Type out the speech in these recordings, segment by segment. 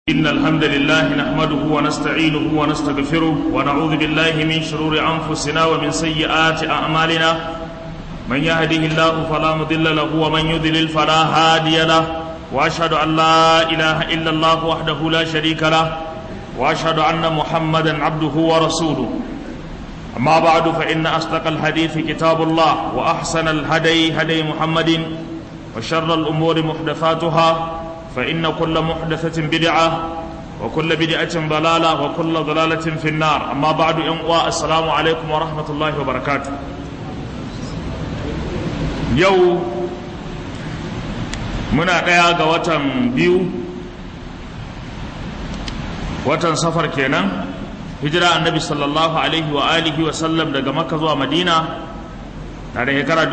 إن الحمد لله نحمده ونستعينه ونستغفره ونعوذ بالله من شرور أنفسنا ومن سيئات أعمالنا من يهده الله فلا مضل له ومن يضلل فلا هادي له وأشهد أن لا إله إلا الله وحده لا شريك له وأشهد أن محمدا عبده ورسوله أما بعد فإن أصدق الحديث كتاب الله وأحسن الهدي هدي محمد وشر الأمور محدثاتها فإن كل محدثة بدعة وكل بدعة ضلالة وكل ضلالة في النار أما بعد أنواء السلام عليكم ورحمة الله وبركاته يو منا قيا وطن بيو وطن سفر كينا هجرة النبي صلى الله عليه وآله وسلم daga Makka zuwa Madina na da shekara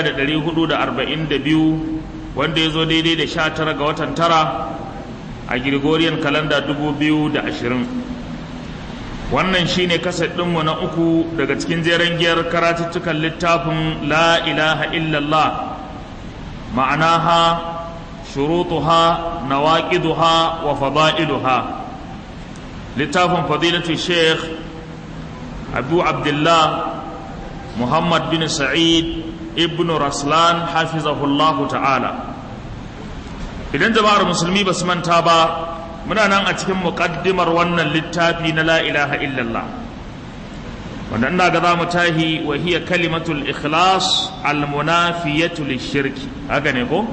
1442 wanda ya zo daidai da sha tara ga watan tara a Gregorian kalanda dubu biyu da ashirin wannan shine kaset ɗinmu na uku daga cikin jeren giyar karatuttukan littafin la ilaha illallah ma'anaha shurutuha nawaqiduha wa fada'iluha littafin fadilatu sheikh abu abdullah muhammad bin sa'id ibn raslan hafizahullahu ta'ala idan jama'ar musulmi ba su manta ba muna nan a cikin muƙaddimar wannan littafi na la ilaha illallah wanda ina ga za mu tahi wa hiya kalimatul ikhlas almunafiyatu lishirki haka ne ko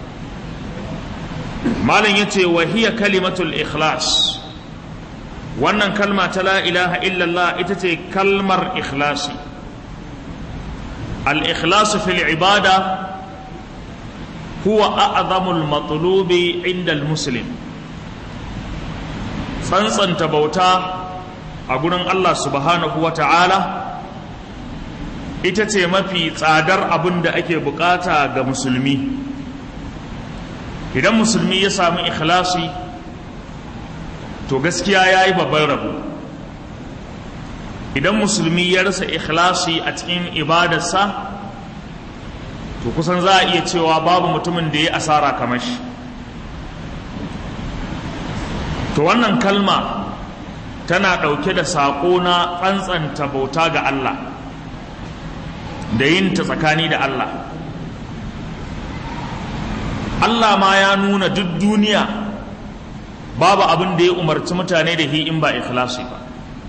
malam yace wa hiya kalimatul ikhlas wannan kalma ta la ilaha illallah ita ce kalmar ikhlasi الإخلاص في العبادة هو أعظم المطلوب عند المسلم tsantsan bauta a gurin Allah subhanahu wa ta'ala ita ce mafi tsadar abin da ake bukata ga musulmi idan musulmi ya samu ikhlasi to gaskiya ya yi babban rabo idan musulmi ya rasa ikhlasi a cikin ibadarsa to kusan za a iya cewa babu mutumin da ya asara kamar shi to wannan kalma tana ɗauke da saƙo na tsantsanta bauta ga Allah da yin ta tsakani da Allah Allah ma ya nuna duk duniya babu abin da ya umarci mutane da hi in ba ikhlasi ba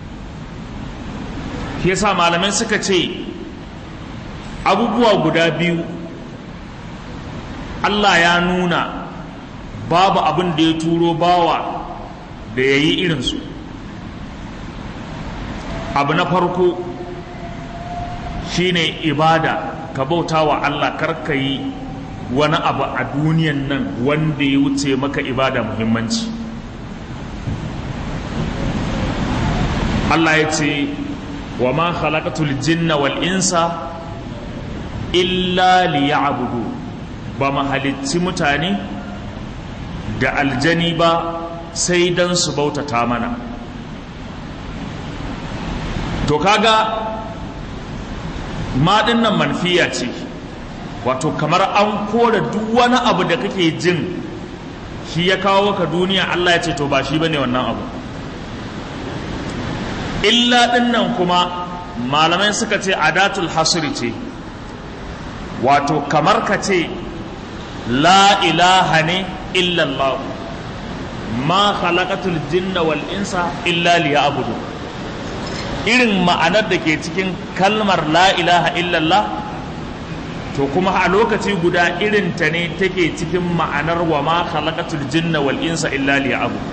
shi yasa malamai suka ce abubuwa guda biyu Allah ya nuna babu abin da ya turo bawa da ya yi irinsu abu na farko shine ibada ka bauta wa Allah karka yi wani abu a duniyan nan wanda ya wuce maka ibada muhimmanci Allah ya ce wa ma khalaqatul jinna wal insa illa liya'budu ba ma halicci mutane da aljani ba sai dan su bautata mana to kaga ma nan manfiya ce wato kamar an kora duk wani abu da kake jin shi ya kawo ka duniya Allah ya ce to ba shi bane wannan abu illa dinnan kuma malamai suka ce adatul hasri ce wato kamar ka ce la ilaha ne illallah ma khalaqatul jinna wal insa illa liya'budu irin ma'anar da ke cikin kalmar la ilaha illallah to kuma a lokaci guda irin ta ne take cikin ma'anar wa ma khalaqatul jinna wal insa illa liya'budu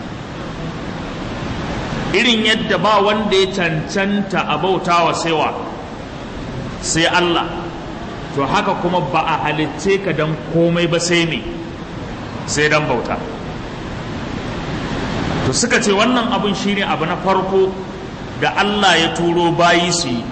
irin yadda ba wanda ya cancanta a bautawa saiwa sai Allah to haka kuma ba a halicce ka don komai ba sai ne sai don bauta to suka ce wannan abin shine abu na farko da Allah ya turo bayi su yi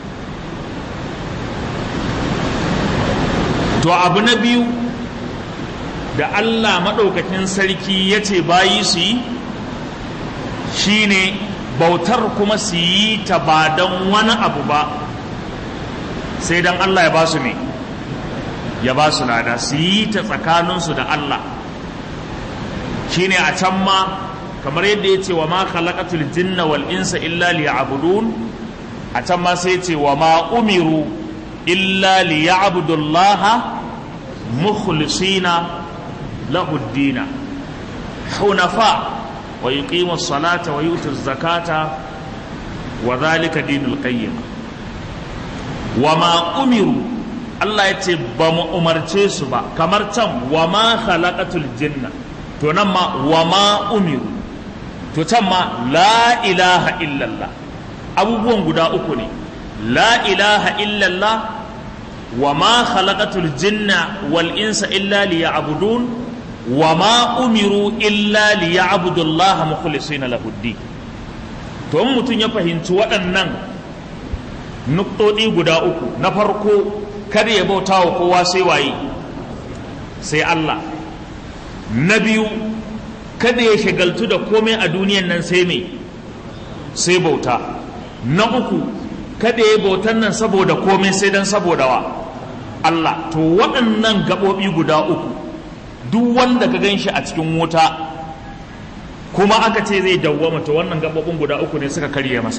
to abu na biyu da Allah maɗaukakin sarki ya ce bayi su yi shine bautar kuma su yi ta ba don wani abu ba sai don Allah ya ba su ne ya ba su lada su yi ta tsakaninsu da Allah shine a can ma kamar yadda ya ce wa ma khalaqatul jinna wal insa illa liya'budun a can ma sai ce wa ma umiru illa liya'budullaha mukhlisina lahu ad-dina hunafa wa yuqimu as-salata wa yutu az-zakata wa dhalika dinul qayyim wa ma umiru Allah ya ce ba mu umarce su ba kamar can wa ma khalaqatul jinna to nan ma wa ma umiru to can ma la ilaha illallah abubuwan guda uku ne la ilaha illallah wa ma khalaqatul jinna wal insa illa liya'budun wa ma umiru illa liya'budullaha mukhlisina lahu to in mutum ya fahimci waɗannan nuktodi guda uku na farko kada ya bauta wa kowa sai waye sai Allah na biyu kada ya shagaltu da komai a duniyan nan sai me sai bauta na uku kada ya bautan nan saboda komai sai dan saboda wa Allah to waɗannan gaɓoɓi guda uku duk wanda ka gan shi a cikin wuta kuma aka ce zai dawwama to wannan gaɓoɓin guda uku ne suka karye masa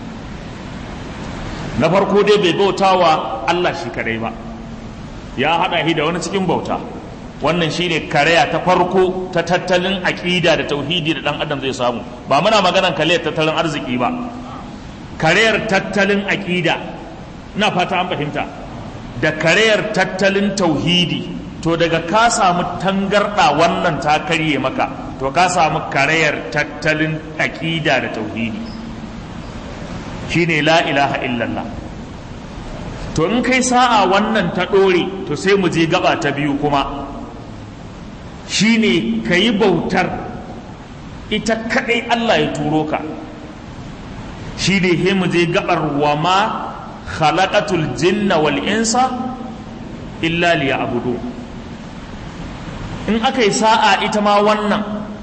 na farko dai bai bauta wa Allah shi kadai ba ya haɗa shi da wani cikin bauta wannan shine karaya ta farko ta tattalin aƙida da tauhidi da ɗan adam zai samu ba muna maganan karayar tattalin arziki ba karayar tattalin aƙida na fata an fahimta da karayar tattalin tauhidi to daga ka samu tangarɗa wannan ta karye maka to ka samu karayar tattalin aƙida da tauhidi shine la ilaha illallah to in kai sa'a wannan ta ɗore to sai mu je gaba ta biyu kuma shine ka yi bautar ita kaɗai Allah ya turo ka shi ne he mu je gabar wa ma khalaqatul jinna wal insa illa liya'budu in aka yi sa'a ita ma wannan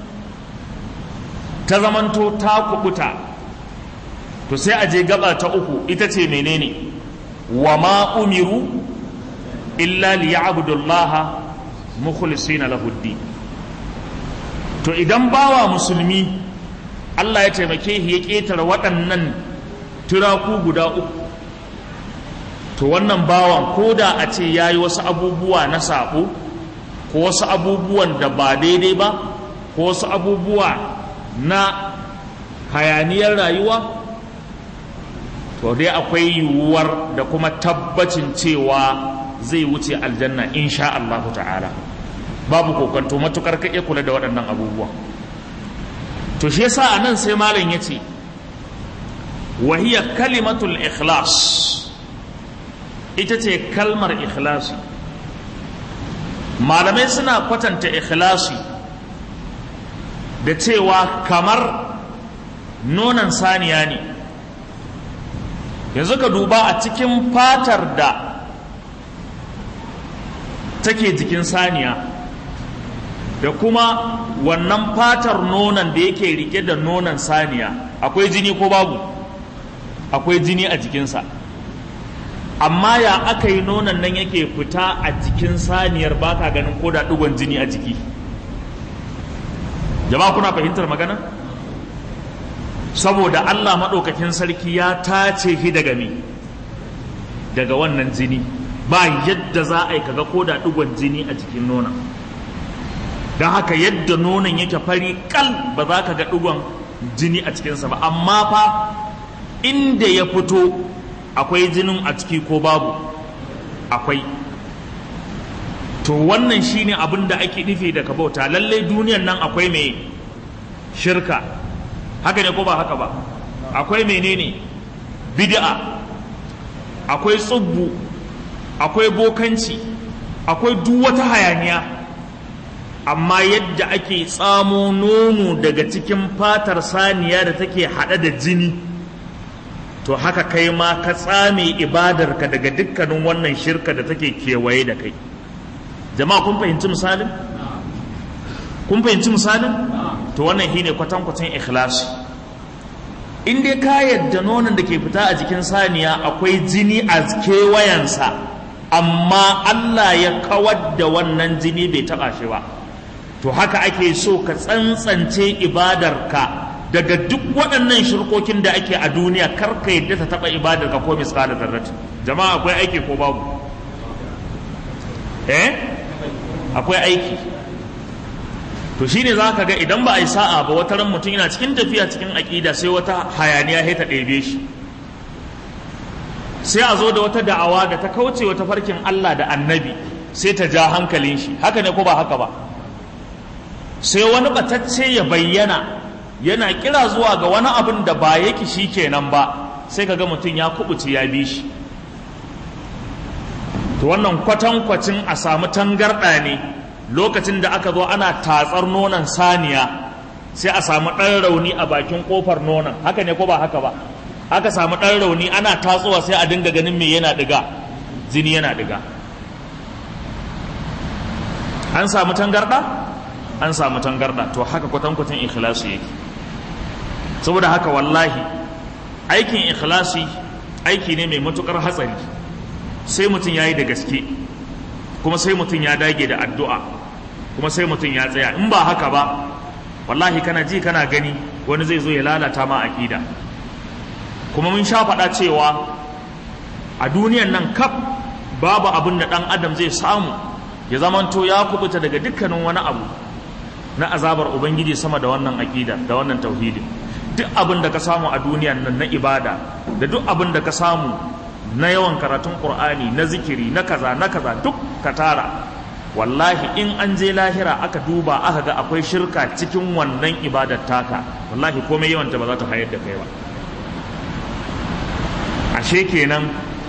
ta zamanto ta kubuta to sai a je gaba ta uku ita ce menene wa ma umiru illa liya'budullaha mukhlisina lahu to idan bawa musulmi Allah ya taimake shi ya ƙetare waɗannan turaku guda uku to wannan bawan ko da a ce ya yi wasu abubuwa na saɓo ko wasu abubuwan da ba daidai ba ko wasu abubuwa na hayaniyar rayuwa to dai akwai yiwuwar da kuma tabbacin cewa zai wuce aljanna insha Allah ta'ala babu kokonto matukar ka iya kula da waɗannan abubuwa to shi yasa anan sai malam yace wa hiya kalimatul ikhlas ita ce kalmar ikhlasi malamai suna kwatanta ikhlasi da cewa kamar nonon saniya ne yanzu ka duba a cikin fatar da take jikin saniya da kuma wannan fatar nonon da yake rike da nonon saniya akwai jini ko babu akwai jini a jikinsa amma ya aka yi nonon nan yake fita a jikin saniyar baka ganin ko da ɗigon jini a jiki jama'a kuna fahimtar magana saboda allah maɗaukakin sarki ya tace shi daga me daga wannan jini ba yadda za a yi kaga ko da ɗigon jini a jikin nonon don haka yadda nonon yake fari kal ba za ka ga ɗigon jini a cikinsa ba amma fa inda ya fito akwai jinin a ciki ko babu akwai to wannan shine abin da ake nufi da ka bauta lallai duniyan nan akwai mai shirka haka ne ko ba haka ba akwai menene bid'a akwai tsubbu akwai bokanci akwai duk wata hayaniya amma yadda ake tsamo nono daga cikin fatar saniya da take haɗe da jini to haka kai ma ka tsame ibadarka daga dukkanin wannan shirka da take kewaye da kai jama'a kun fahimci misalin kun fahimci misalin to wannan shine kwatankwacin ikhlasi in dai ka yadda nonon da ke fita a jikin saniya akwai jini a kewayensa amma Allah ya kawar da wannan jini bai taɓa shi ba to haka ake so ka tsantsance ibadarka daga duk waɗannan shirkokin da ake a duniya kar ka yadda ta taɓa ibadarka ko misƙalar zarrati jama'a akwai aiki ko babu eh akwai aiki to shine za ka ga idan ba a yi sa'a ba wata ran mutum yana cikin tafiya cikin aƙida sai wata hayaniya sai ta ɗebe shi sai a zo da wata da'awa da ta kauce wata farkin Allah da annabi sai ta ja hankalin shi haka ne ko ba haka ba sai wani batacce ya bayyana yana kira zuwa ga wani abin da ba yake shi kenan ba sai ka ga mutum ya kubuce ya bi shi to wannan kwatankwacin a samu tangarɗa ne lokacin da aka zo ana tatsar nonon saniya sai a samu ɗan rauni a bakin ƙofar nonon haka ne ko ba haka ba aka samu ɗan rauni ana tatsowa sai a dinga ganin me yana ɗiga jini yana ɗiga an samu tangarɗa an samu tangarɗa to haka kwatankwacin ikhlasi yake saboda haka wallahi aikin ikhlasi aiki ne mai matukar hatsari sai mutum ya yi da gaske kuma sai mutum ya dage da addu'a kuma sai mutum ya tsaya in ba haka ba wallahi kana ji kana gani wani zai zo ya lalata ma aƙida kuma mun sha faɗa cewa a duniyan nan kaf babu abin da ɗan adam zai samu ya zamanto ya kubuta daga dukkanin wani abu na azabar ubangiji sama da wannan aƙida da wannan tauhidin duk abin da ka samu a duniyan nan na ibada da duk abin da ka samu na yawan karatun qur'ani na zikiri na kaza na kaza duk ka tara wallahi in an je lahira aka duba aka ga akwai shirka cikin wannan ibadar taka wallahi komai yawanta ba za ta hayar da kai ba ashe kenan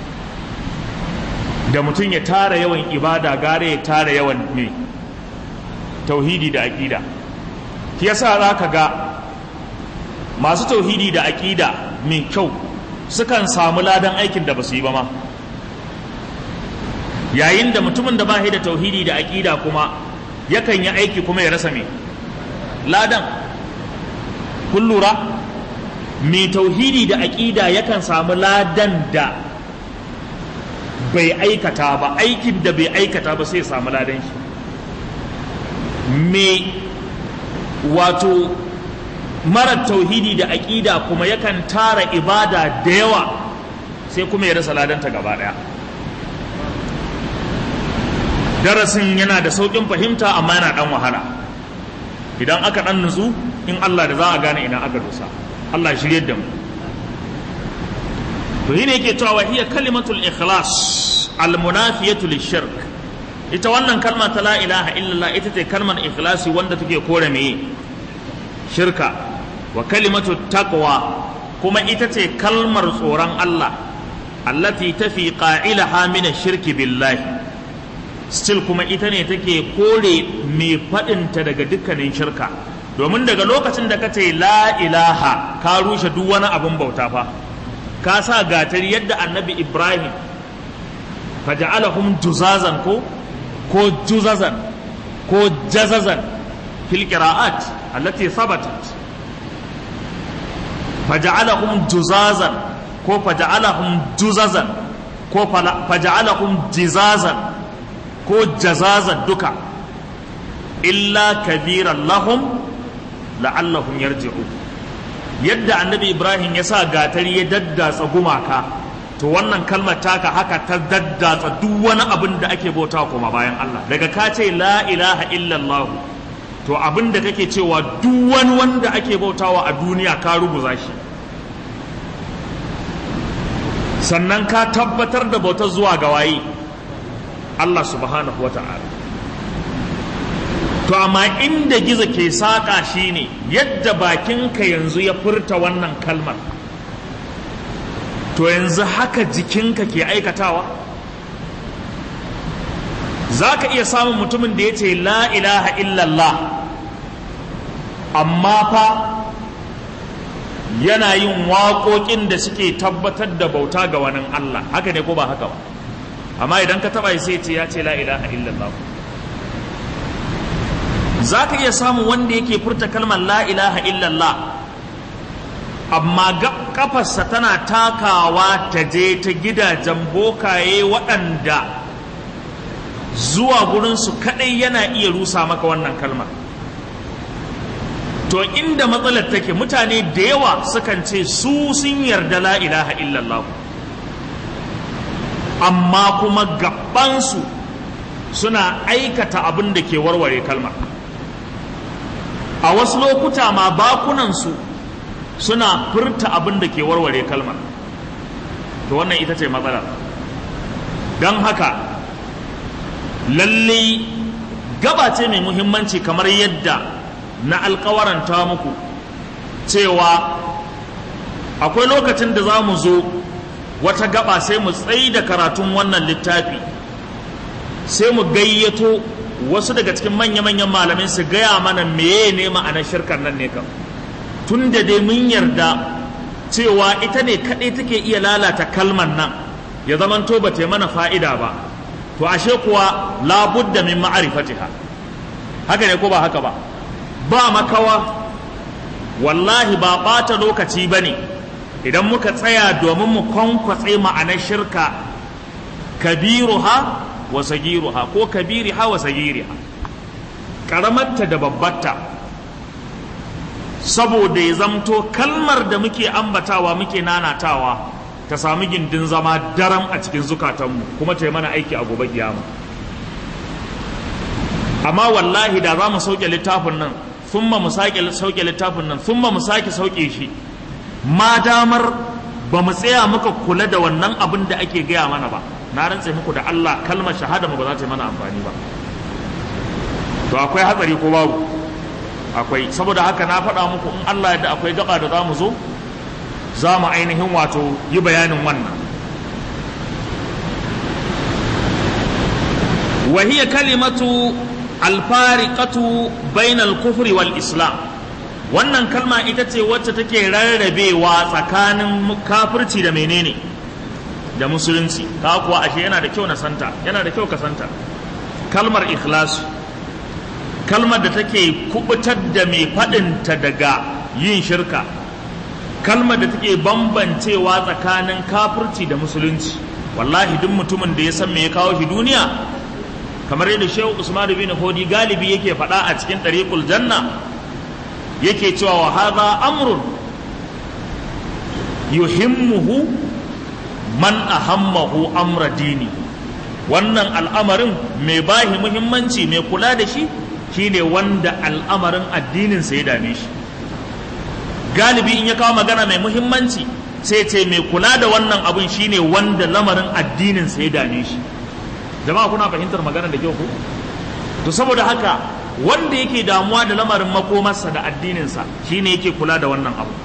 da mutum ya tara yawan ibada gare ya tara yawan ne tauhidi da aƙida shi yasa za ka ga masu tauhidi da aƙida mai kyau sukan samu ladan aikin da ba su yi ba ma yayin da mutumin da ba da tauhidi da aƙida kuma yakan yi aiki kuma ya rasa mai ladan kun lura mai tauhidi da aƙida yakan samu ladan da bai aikata ba aikin da bai aikata ba sai ya samu ladan shi mai wato marar tauhidi da aƙida kuma yakan tara ibada da yawa sai kuma ya rasa ladanta gaba ɗaya darasin yana da sauƙin fahimta amma yana ɗan wahala idan aka ɗan nutsu in Allah da za a gane ina aka dosa Allah shirye da mu to shine yake cewa hiya kalimatul ikhlas almunafiyatu lishirk ita wannan kalma ta la ilaha illallah ita ce kalmar ikhlasi wanda take kore meye shirka wa kalimatu taqwa kuma ita ce kalmar tsoron Allah allati tafi qa'ilaha min shirki billahi still kuma ita ne take kore mai faɗinta daga dukkanin shirka domin daga lokacin da ka ce la ilaha ka rushe duk wani abin bauta fa ka sa gatari yadda annabi ibrahim faja'alahum juzazan ko ko juzazan ko jazazan fil qira'at allati thabatat faja'alahum juzazan ko faja'alahum juzazan ko faja'alahum jizazan ko jazazan duka illa kabiran lahum la'allahum yarji'u yadda annabi ibrahim ya sa gatari ya daddatsa gumaka to wannan kalmar taka haka ta daddatsa duk wani abin da ake bauta kuma bayan Allah daga ka ce la ilaha illallah to abin da kake cewa duk wani wanda ake bautawa a duniya ka ruguza shi sannan ka tabbatar da bautar zuwa ga waye Allah subhanahu wa ta'ala to amma inda gizo ke saƙa shi ne yadda bakinka yanzu ya furta wannan kalmar to yanzu haka jikinka ke aikatawa za ka iya samun mutumin da ya ce la ilaha illallah amma fa yana yin waƙoƙin da suke tabbatar da bauta ga wani Allah haka ne ko ba haka ba amma idan ka taɓa sai ce ya ce la ilaha illallah za ka iya samun wanda yake furta kalmar la ilaha illallah amma kafarsa tana takawa ta je ta gidajen bokaye waɗanda zuwa gurinsu kaɗai yana iya rusa maka wannan kalmar to inda matsalar take mutane da yawa sukan ce su sun yarda la ilaha illallah amma kuma gabansu suna aikata abin da ke warware kalmar a wasu lokuta ma bakunansu suna furta abin da ke warware kalmar to wannan ita ce matsala don haka lalle gaba ce mai muhimmanci kamar yadda na alkawaranta muku cewa akwai lokacin da za mu zo wata gaba sai mu tsayi da karatun wannan littafi sai mu gayyato wasu daga cikin manya-manyan malamai su gaya mana meye ne ma'anar shirkar nan ne kam tun da dai mun yarda cewa ita ne kaɗai take iya lalata kalmar nan ya zaman to ba mana fa'ida ba to ashe kuwa labudda min ma'arifatiha haka ne ko ba haka ba ba makawa wallahi ba ɓata lokaci ba ne idan muka tsaya domin mu kwankwatse ma'anar shirka kabiruha wa sagiruha ko kabiriha wa sagiriha karamarta da babbarta saboda ya zamto kalmar da muke ambatawa muke nanatawa ta sami gindin zama daram a cikin zukatanmu kuma ta yi mana aiki a gobe kiyama amma wallahi da za mu sauke littafin nan sun mu sake sauke littafin nan sun mu sake sauke shi ma damar ba mu tsaya muka kula da wannan abin da ake gaya mana ba na rantse muku da Allah kalmar shahada mu ba za ta yi mana amfani ba to akwai hatsari ko babu akwai saboda haka na faɗa muku in Allah yadda akwai gaba da za mu zo za mu ainihin wato yi bayanin wannan وهي كلمة الفارقة بين الكفر والإسلام wannan kalma ita ce wacce take rarrabewa tsakanin kafirci da menene da musulunci ka kuwa ashe yana da kyau na santa yana da kyau ka santa kalmar ikhlas kalmar da take kubutar da mai faɗinta daga yin shirka kalmar da take bambancewa tsakanin kafirci da musulunci wallahi duk mutumin da ya san me ya kawo shi duniya kamar yadda shehu usman bin hodi galibi yake faɗa a cikin ɗariƙul janna yake cewa wa hadha amrun yuhimmuhu man ahammahu amra dini wannan al'amarin mai bahi muhimmanci mai kula da shi shine wanda al'amarin addinin sa ya dame shi galibi in ya kawo magana mai muhimmanci sai ce mai kula da wannan abun shine wanda lamarin addinin sa ya dame shi jama'a kuna fahimtar magana da kyau ko to saboda haka wanda yake damuwa da lamarin makomarsa da addininsa shine yake kula da wannan abu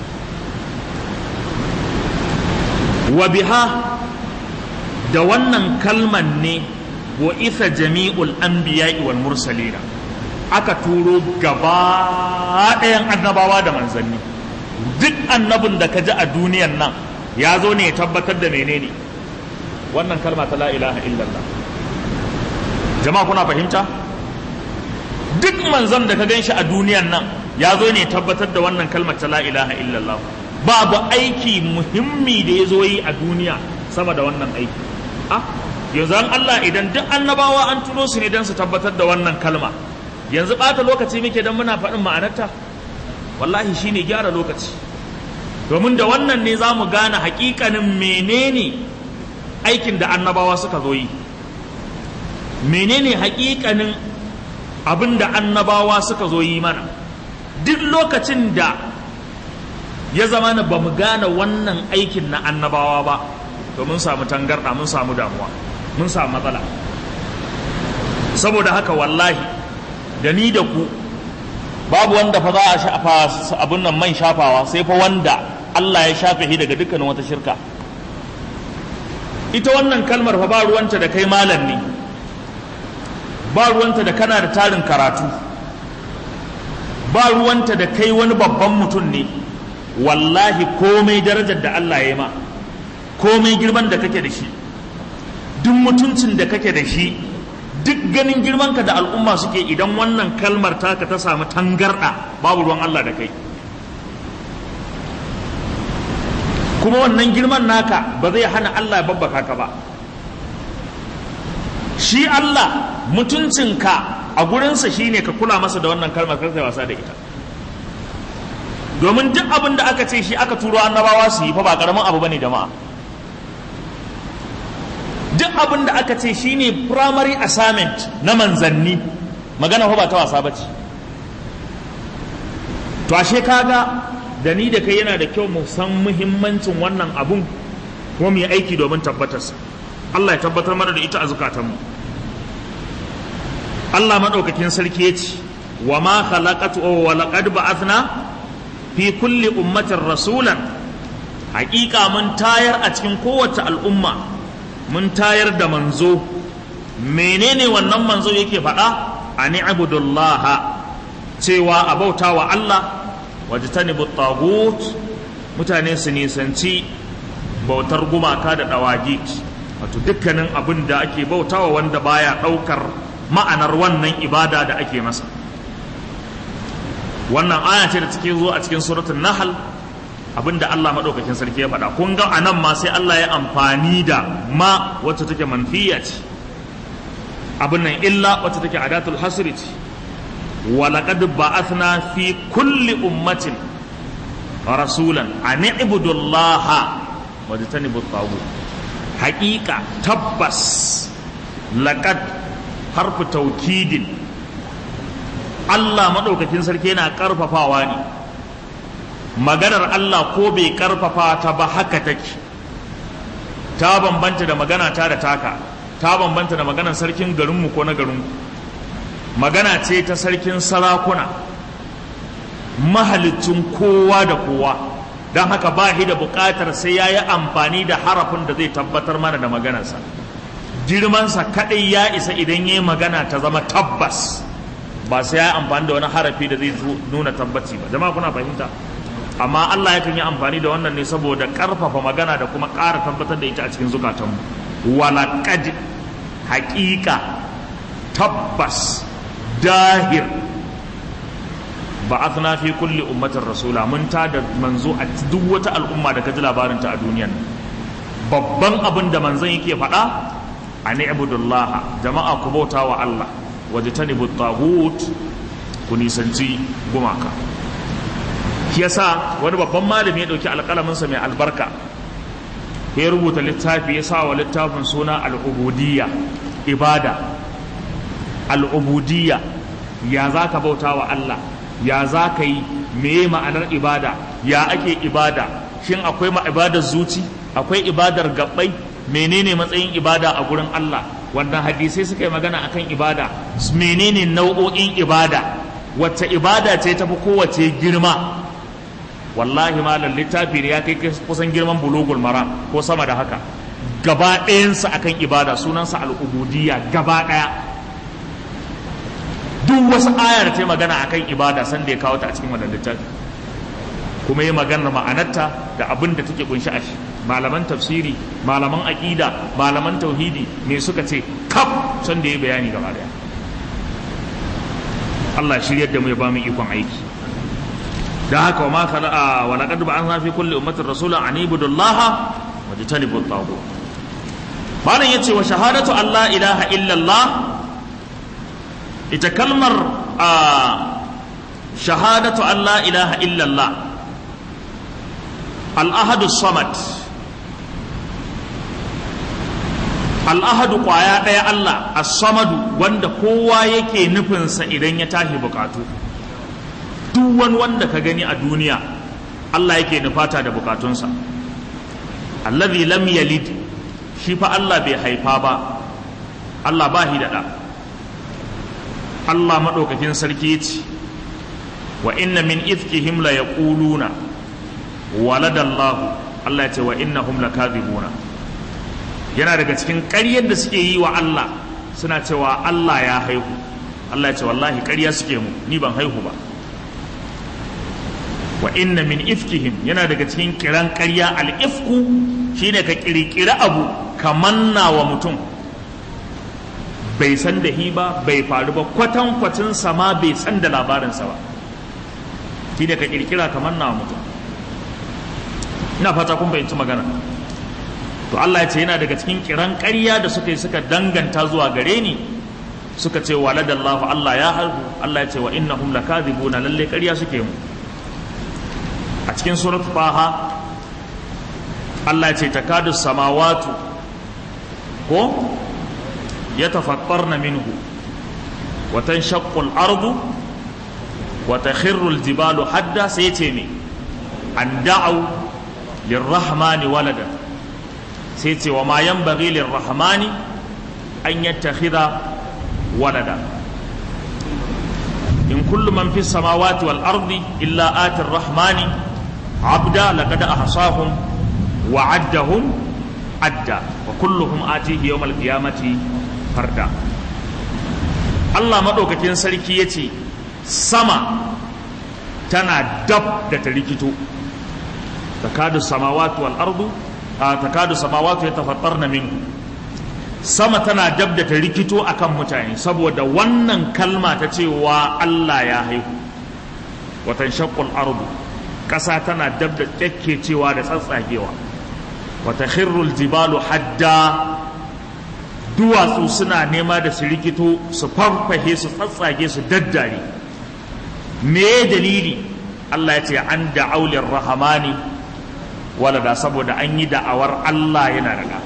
wa biha da wannan kalman ne wa isa jami'ul anbiya'i wal mursalina aka turo gaba ɗayan annabawa da manzanni duk annabin da ka ji a duniyan nan ya zo ne ya tabbatar da menene wannan kalma ta la ilaha illallah jama'a kuna fahimta duk manzon da ka gan shi a duniyan nan ya zo ne tabbatar da wannan kalmar ta la ilaha illallah babu aiki muhimmi da ya zo yi a duniya sama da wannan aiki ah yanzu an Allah idan duk annabawa an turo su ne don su tabbatar da wannan kalma yanzu ɓata lokaci muke don muna faɗin ma'anarta wallahi shine gyara lokaci domin da wannan ne za mu gane hakikanin menene aikin da annabawa suka zo yi menene hakikanin abin da annabawa suka zo yi mana duk lokacin da ya zama na ba mu gane wannan aikin na annabawa ba to mun samu tangarɗa mun samu damuwa mun samu matsala saboda haka wallahi da ni da ku babu wanda fa za a shafa abin nan man shafawa sai fa wanda Allah ya shafe shi daga dukkanin wata shirka ita wannan kalmar fa ba ruwanta da kai malam ne ba ruwanta da kana da tarin karatu ba ruwanta da kai wani babban mutum ne wallahi komai darajar da Allah ya yi ma komai girman da kake da shi duk mutuncin da kake da shi duk ganin girmanka da al'umma suke idan wannan kalmar taka ta samu tangarɗa babu ruwan Allah da kai kuma wannan girman naka ba zai hana Allah ya babbaka ka ba shi Allah mutuncinka a gurinsa shine ka kula masa da wannan kalmar kar kai wasa da ita domin duk abin da aka ce shi aka turo annabawa su yi fa ba karamin abu bane jama'a duk abin da aka ce shine primary assignment na manzanni magana fa ba ta wasa bace to ashe kaga da ni da kai yana da kyau mu san muhimmancin wannan abun kuma mu yi aiki domin tabbatarsa Allah ya tabbatar mana da ita a zukatanmu Allah madaukakin sarki ya ce wa ma khalaqatu wa laqad ba'athna fi kulli ummatin rasulan haƙiƙa mun tayar a cikin kowace al'umma mun tayar da manzo menene wannan manzo yake faɗa ani abudullaha cewa a bauta wa Allah wajtanibu tagut mutane su nisanci bautar gumaka da dawagit wato dukkanin abin da ake bautawa wanda baya ɗaukar ma'anar wannan ibada da ake masa wannan aya ce da take zo a cikin suratul nahl abinda Allah madaukakin sarki ya faɗa kun ga anan ma sai Allah ya amfani da ma wacce take manfiya ce abin nan illa wacce take adatul hasri ce wa laqad ba'athna fi kulli ummatin rasulan an ibudu Allah wa tajtanibu at haqiqa tabbas laqad harfu taukidin Allah maɗaukakin sarki yana ƙarfafawa ne maganar Allah ko bai ƙarfafa ta ba haka take ta bambanta da magana ta da taka ta bambanta da maganar sarkin garinmu ko na garinku magana ce ta sarkin sarakuna mahalicin kowa da kowa don haka ba shi da buƙatar sai ya yi amfani da harafin da zai tabbatar mana da maganarsa girmansa kaɗai ya isa idan ya yi magana ta zama tabbas ba sai ya yi amfani da wani harafi da zai nuna tabbaci ba jama'a kuna fahimta amma Allah yakan yi amfani da wannan ne saboda ƙarfafa magana da kuma ƙara tabbatar da ita a cikin zukatanmu walaƙad haƙiƙa tabbas dahir ba'athna fi kulli ummatin rasula mun ta da manzo a duk wata al'umma da ka ji labarinta a duniyan babban abin da manzon yake faɗa ani ibudullah jama'a ku bauta wa Allah waje ta nibu tagut ku nisanci gumaka shi yasa wani babban malami ya ɗauki alƙalaminsa mai albarka ya rubuta littafi ya sa wa littafin suna al'ubudiyya ibada al'ubudiyya ya za ka bauta wa Allah ya za ka yi meye ma'anar ibada ya ake ibada shin akwai ma ibadar zuci akwai ibadar gabbai menene matsayin ibada a gurin Allah wannan hadisai suka yi magana akan ibada menene nau'o'in ibada wacce ibada ce tafi kowace girma wallahi malam littafi ne ya kai kusan girman bulugul maram ko sama da haka gaba ɗayansa akan ibada sunansa al'ubudiyya gaba ɗaya duk wasu aya da ta yi magana akan ibada san da ya kawo ta a cikin wannan littafi kuma yi maganar ma'anarta da abin da take kunshi a shi malaman tafsiri malaman aƙida malaman tauhidi me suka ce kaf san da ya bayani gaba daya Allah shiryar da mu ya ba mu ikon aiki da haka wa ma khala'a wa laqad ba'athna fi kulli ummatin rasulan an ibudullaha wa jtanibu at-taghut malam yace wa shahadatu Allah ilaha illallah ita kalmar shahadatu Allah ilaha illallah al-ahadu samad al'ahadu ƙwaya ɗaya Allah as-samadu wanda kowa yake nufinsa idan ya tashi bukatu duk wani wanda ka gani a duniya Allah yake nufata da bukatunsa allazi lam yalid shi fa Allah bai haifa ba Allah ba shi da ɗa Allah maɗaukakin sarki ce wa inna min ifkihim la yaquluna waladallahu Allah ya ce wa innahum lakadhibuna yana daga cikin ƙaryar da suke yi wa Allah suna cewa Allah ya haihu Allah ya ce wallahi ƙarya suke mu ni ban haihu ba wa inna min ifkihim yana daga cikin kiran ƙarya al-ifku shine ka kirkira abu ka manna wa mutum bai san da hi ba bai faru ba kwatan kwatin sama bai san da labarinsa ba shine ka kirkira ka manna wa mutum ina fata kun fahimci magana to Allah ya ce yana daga cikin kiran ƙarya da suka yi suka danganta zuwa gare ni suka ce waladallahu Allah ya haihu Allah ya ce wa innahum lakadhibuna lalle ƙarya suke mu a cikin surat baha Allah ce takadu samawatu ko ya tafattarna minhu wa tanshaqqu al-ardu wa takhirru al-jibalu hadda sai ce me an da'u lirrahmani walada sai ce wa ma yanbaghi lirrahmani an yattakhidha walada in kullu man fi samawati wal ardi illa ati rahmani abda laqad ahsahum wa addahum adda wa kulluhum atihi yawmal qiyamati farda Allah madaukakin sarki yace sama tana dab da ta rikito takadu samawati wal ardu takadu samawati yatafattarna minhu sama tana dab da ta rikito akan mutane saboda wannan kalma ta cewa Allah ya haihu watan shaqqul ardu ƙasa tana dab da cewa da tsatsagewa wata khirrul jibalu hadda duwatsu suna nema da su rikito su farfahe su tsatsage su daddare me dalili Allah ya ce an da'aulir rahamani walada saboda an yi da'awar Allah yana da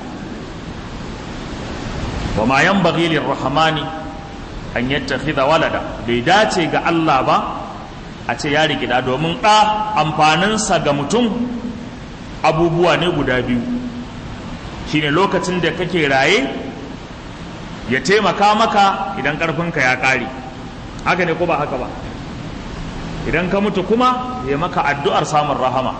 wa ma yanbaghi lirrahmani an yattakhidha walada bai dace ga Allah ba a ce ya rigida domin ɗa amfaninsa ga mutum abubuwa ne guda biyu shine lokacin da kake raye ya taimaka maka idan ƙarfinka ya ƙare haka ne ko ba haka ba idan ka mutu kuma ya maka addu'ar samun rahama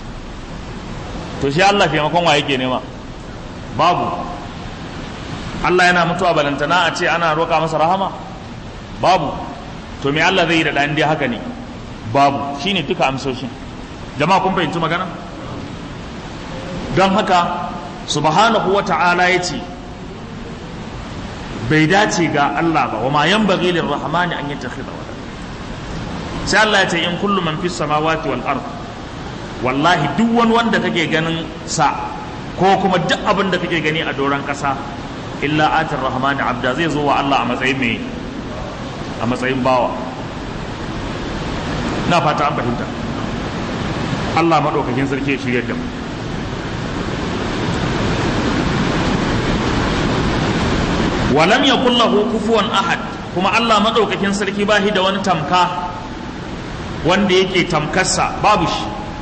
to shi Allah taimakon wa yake nema babu Allah yana mutuwa balantana a ce ana roƙa masa rahama babu to me Allah zai yi da ɗan dai haka ne babu shine duka amsoshin jama'a kun fahimci magana don haka subhanahu wa ta'ala ya ce bai dace ga Allah ba wa ma yanbaghi lirrahmani an yattakhidha walada sai Allah ya ce in kullu man fis samawati wal ard wallahi duk wani wanda kake ganin sa ko kuma duk abin da kake gani a doron kasa illa atir rahmani abda zai zo wa Allah a matsayin mai a matsayin bawa na fata an fahimta Allah maɗaukakin sarki ya shirya da mu walam yakul lahu kufuwan ahad kuma Allah maɗaukakin sarki ba shi da wani tamka wanda yake tamkarsa babu shi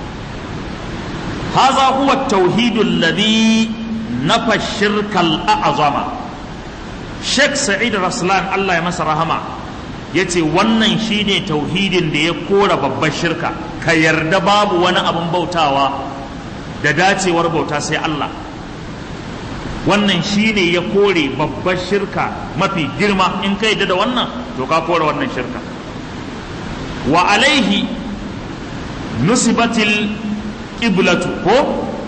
haza huwa tauhidul ladhi nafa shirkal a'zama Sheikh Sa'id Raslan Allah ya masa rahama yace wannan shine tauhidin da ya kora babbar shirka ka yarda babu wani abin bautawa da dacewar bauta sai Allah wannan shine ya kore babbar shirka mafi girma in ka yarda da wannan to ka kore wannan shirka wa alaihi nusibatil qiblatu ko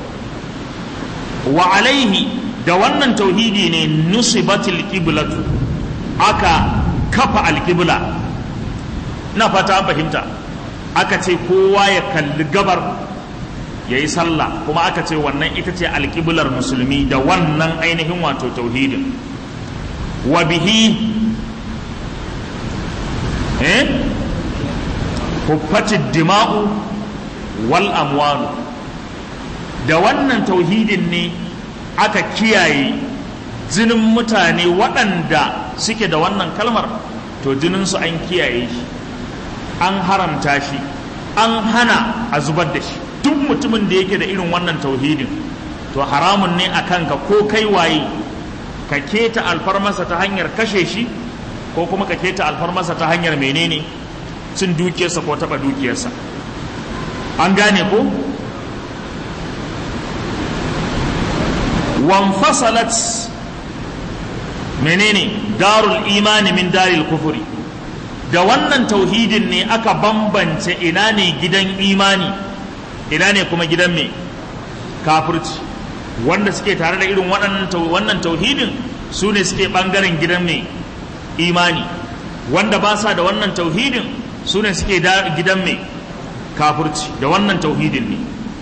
wa alaihi da wannan tauhidi ne nusibatil qiblatu aka kafa alqibla na fata an fahimta aka ce kowa ya kalli gabar ya yi sallah kuma aka ce wannan ita ce alƙiblar musulmi da wannan ainihin wato tauhidin wa bihi eh huffatid dima'u wal amwalu da wannan tauhidin ne aka kiyaye jinin mutane waɗanda suke da wannan kalmar to jininsu an kiyaye shi an haramta shi an hana a zubar da shi duk mutumin da yake da irin wannan tauhidin to haramun ne a kanka ko kai waye ka keta alfarmasa ta hanyar kashe shi ko kuma ka keta alfarmasa ta hanyar menene cin dukiyarsa ko taɓa dukiyarsa an gane ko wanfasalat menene darul imani min daril kufuri da wannan tauhidin ne aka bambance ina ne gidan imani ina ne kuma gidan mai kafirci wanda suke tare da irin wannan tauhidin su ne suke ɓangaren gidan mai imani wanda ba sa da wannan tauhidin su ne suke gidan mai kafirci da wannan tauhidin ne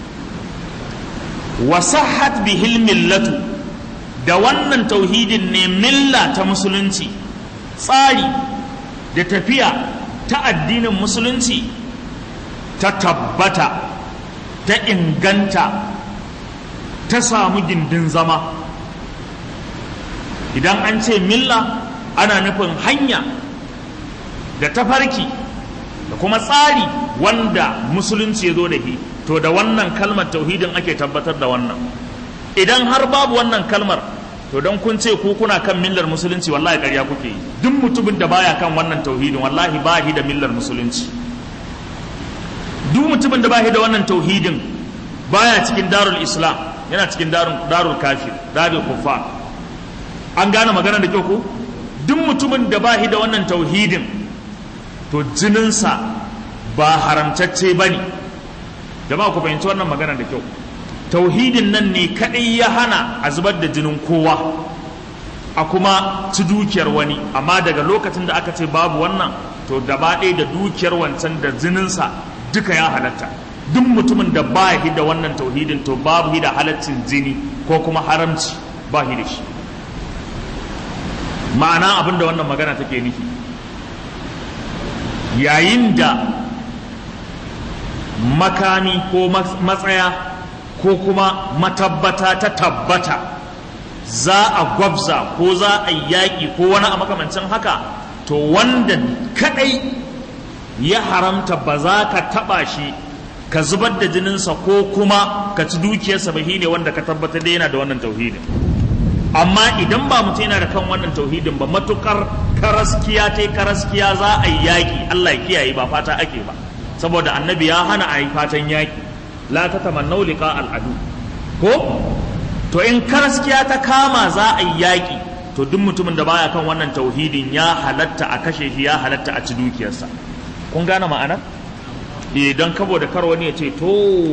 wasahat bihil millatu da wannan tauhidin ne milla ta musulunci tsari da tafiya ta addinin musulunci ta tabbata ta inganta ta samu gindin zama idan an ce milla ana nufin hanya da tafarki da kuma tsari wanda musulunci ya zo da shi to da wannan kalmar tauhidin ake tabbatar da wannan idan har babu wannan kalmar to don kun ce ku kuna kan millar musulunci wallahi ƙarya kuke yi duk mutumin da baya kan wannan tauhidin wallahi ba shi da millar musulunci duk mutumin da ba shi da wannan tauhidin baya cikin darul islam yana cikin darul kafir darul kuffar an gane magana da kyau ko duk mutumin da ba shi da wannan tauhidin to jininsa ba haramtacce ba ne jama'a ku fahimci wannan magana da kyau tauhidin nan ne kaɗai ya hana a zubar da jinin kowa a kuma ci dukiyar wani amma daga lokacin da aka ce babu wannan to gaba ɗaya da dukiyar wancan da jininsa duka ya halatta duk mutumin da ba shi da wannan tauhidin to babu shi da halaccin jini ko kuma haramci ba shi da shi ma'ana abin da wannan magana take nufi yayin da makami ko matsaya ko kuma matabbata ta tabbata za a gwabza ko za a yaƙi ko wani a makamancin haka to wanda kadai ya haramta ba za ka taɓa shi ka zubar da jininsa ko kuma ka ci dukiyarsa ba ne wanda ka tabbatar da yana da wannan tauhidin amma idan ba mutum yana da kan wannan tauhidin ba matukar karaskiya ta karaskiya za a yi yaƙi Allah ya kiyaye ba fata ake ba saboda annabi ya hana a yi fatan yaƙi la ta tamannau liqa al'adu ko to in karaskiya ta kama za a yi yaƙi to duk mutumin da baya kan wannan tauhidin ya halatta a kashe shi ya halatta a ci dukiyarsa kun gane ma'anar idan kabo da kar wani ya ce to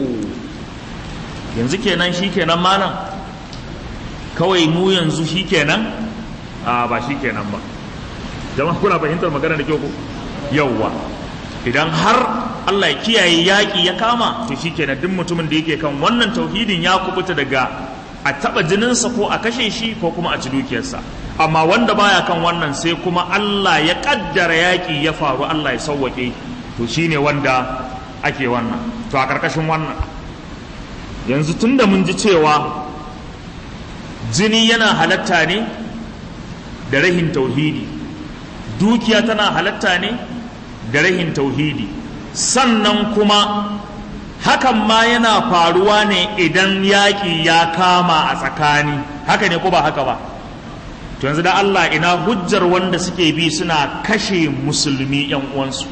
yanzu kenan shi kenan malam kawai mu yanzu shi kenan a ba shi kenan ba jama'a kuna fahimtar magana da kyau ko yauwa idan har Allah ya kiyaye yaƙi ya kama to shi kenan duk mutumin da yake kan wannan tauhidin ya kubuta daga a taɓa jininsa ko a kashe shi ko kuma a ci dukiyarsa amma wanda baya kan wannan sai kuma Allah ya ƙaddara yaƙi ya faru Allah ya sauwaƙe to shine wanda ake wannan to a ƙarƙashin wannan yanzu tunda mun ji cewa jini yana halatta ne da rahin tauhidi dukiya tana halatta ne da rahin tauhidi sannan kuma hakan ma yana faruwa ne idan yaƙi ya kama a tsakani haka ne ko ba haka ba to yanzu da Allah ina hujjar wanda suke bi suna kashe musulmi yan uwansu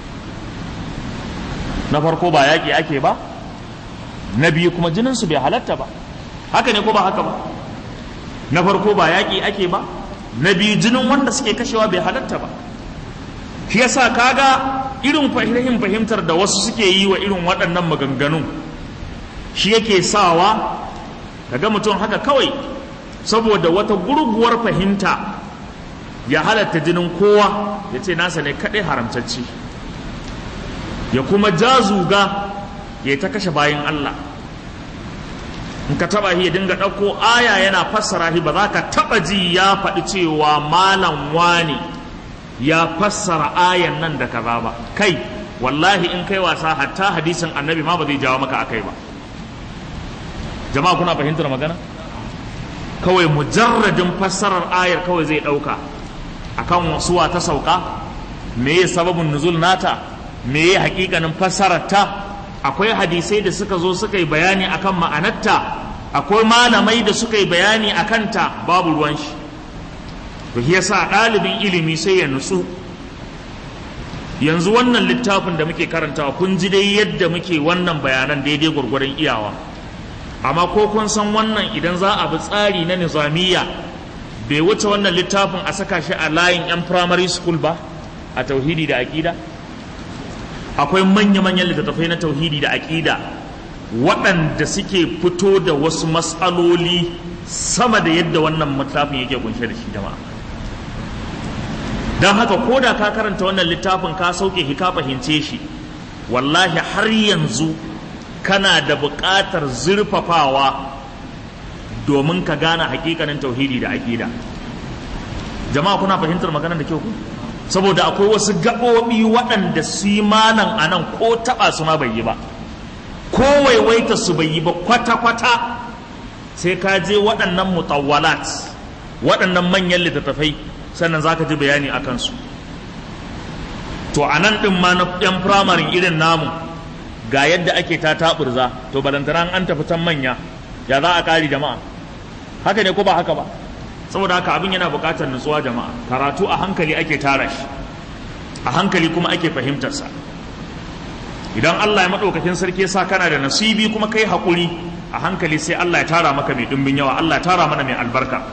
na farko ba yaƙi ake ba na biyu kuma jininsu bai halatta ba haka ne ko ba haka ba na farko ba yaƙi ake ba na biyu jinin wanda suke kashewa bai halatta ba shi yasa kaga irin fahimtar fahimtar da wasu suke yi wa irin waɗannan maganganun shi yake sawa kaga mutum haka kawai saboda wata gurguwar fahimta ya halatta jinin kowa ya ce nasa ne kaɗai haramtacci ya kuma jazuga ya ta kashe bayan Allah in ka taba shi ya dinga ɗauko aya yana fassara shi ba za ka taba ji ya faɗi cewa malam wani ya fassara ayan nan da kaza ba kai wallahi in kai wasa hatta hadisin annabi ma ba zai jawo maka akai ba jama'a kuna fahimtar magana kawai mujarradin fassarar ayar kawai zai ɗauka akan wasuwa ta sauka me ya sababin nuzul nata me ya hakikanin fassarar ta akwai hadisai da suka zo suka yi bayani akan ma'anarta akwai malamai da suka yi bayani a kanta babu ruwan shi to shi yasa ɗalibin ilimi sai ya nutsu yanzu wannan littafin da muke karantawa kun ji dai yadda muke wannan bayanan daidai gwargwaron iyawa amma ko kun san wannan idan za a bi tsari na nizamiya bai wuce wannan littafin a saka shi a layin 'yan primary school ba a tauhidi da aƙida akwai manya-manyan littattafai na tauhidi da aƙida waɗanda suke fito da wasu matsaloli sama da yadda wannan littafin yake kunshe da shi jama'a don haka ko da ka karanta wannan littafin ka sauke shi ka fahimce shi wallahi har yanzu kana da buƙatar zurfafawa domin ka gane hakikanin tauhidi da aƙida jama'a kuna fahimtar maganar da kyau ku saboda akwai wasu gaɓoɓi waɗanda su yi malam a nan ko taɓa su ma bai yi ba ko kowaiwaita su bai yi ba kwata-kwata sai ka je waɗannan mutawwalat waɗannan manyan littattafai sannan za ka ji bayani a kansu to a nan ɗin ma na ɗan firamarin irin namu ga yadda ake ta taɓurza to balantana an tafi can manya ya za a ƙari jama'a haka ne ko ba haka ba saboda haka abin yana buƙatar nutsuwa jama'a karatu a hankali ake tara shi a hankali kuma ake fahimtarsa idan Allah ya maɗaukakin sarki sa kana da nasibi kuma kai haƙuri a hankali sai Allah ya tara maka mai ɗumbin yawa Allah ya tara mana mai albarka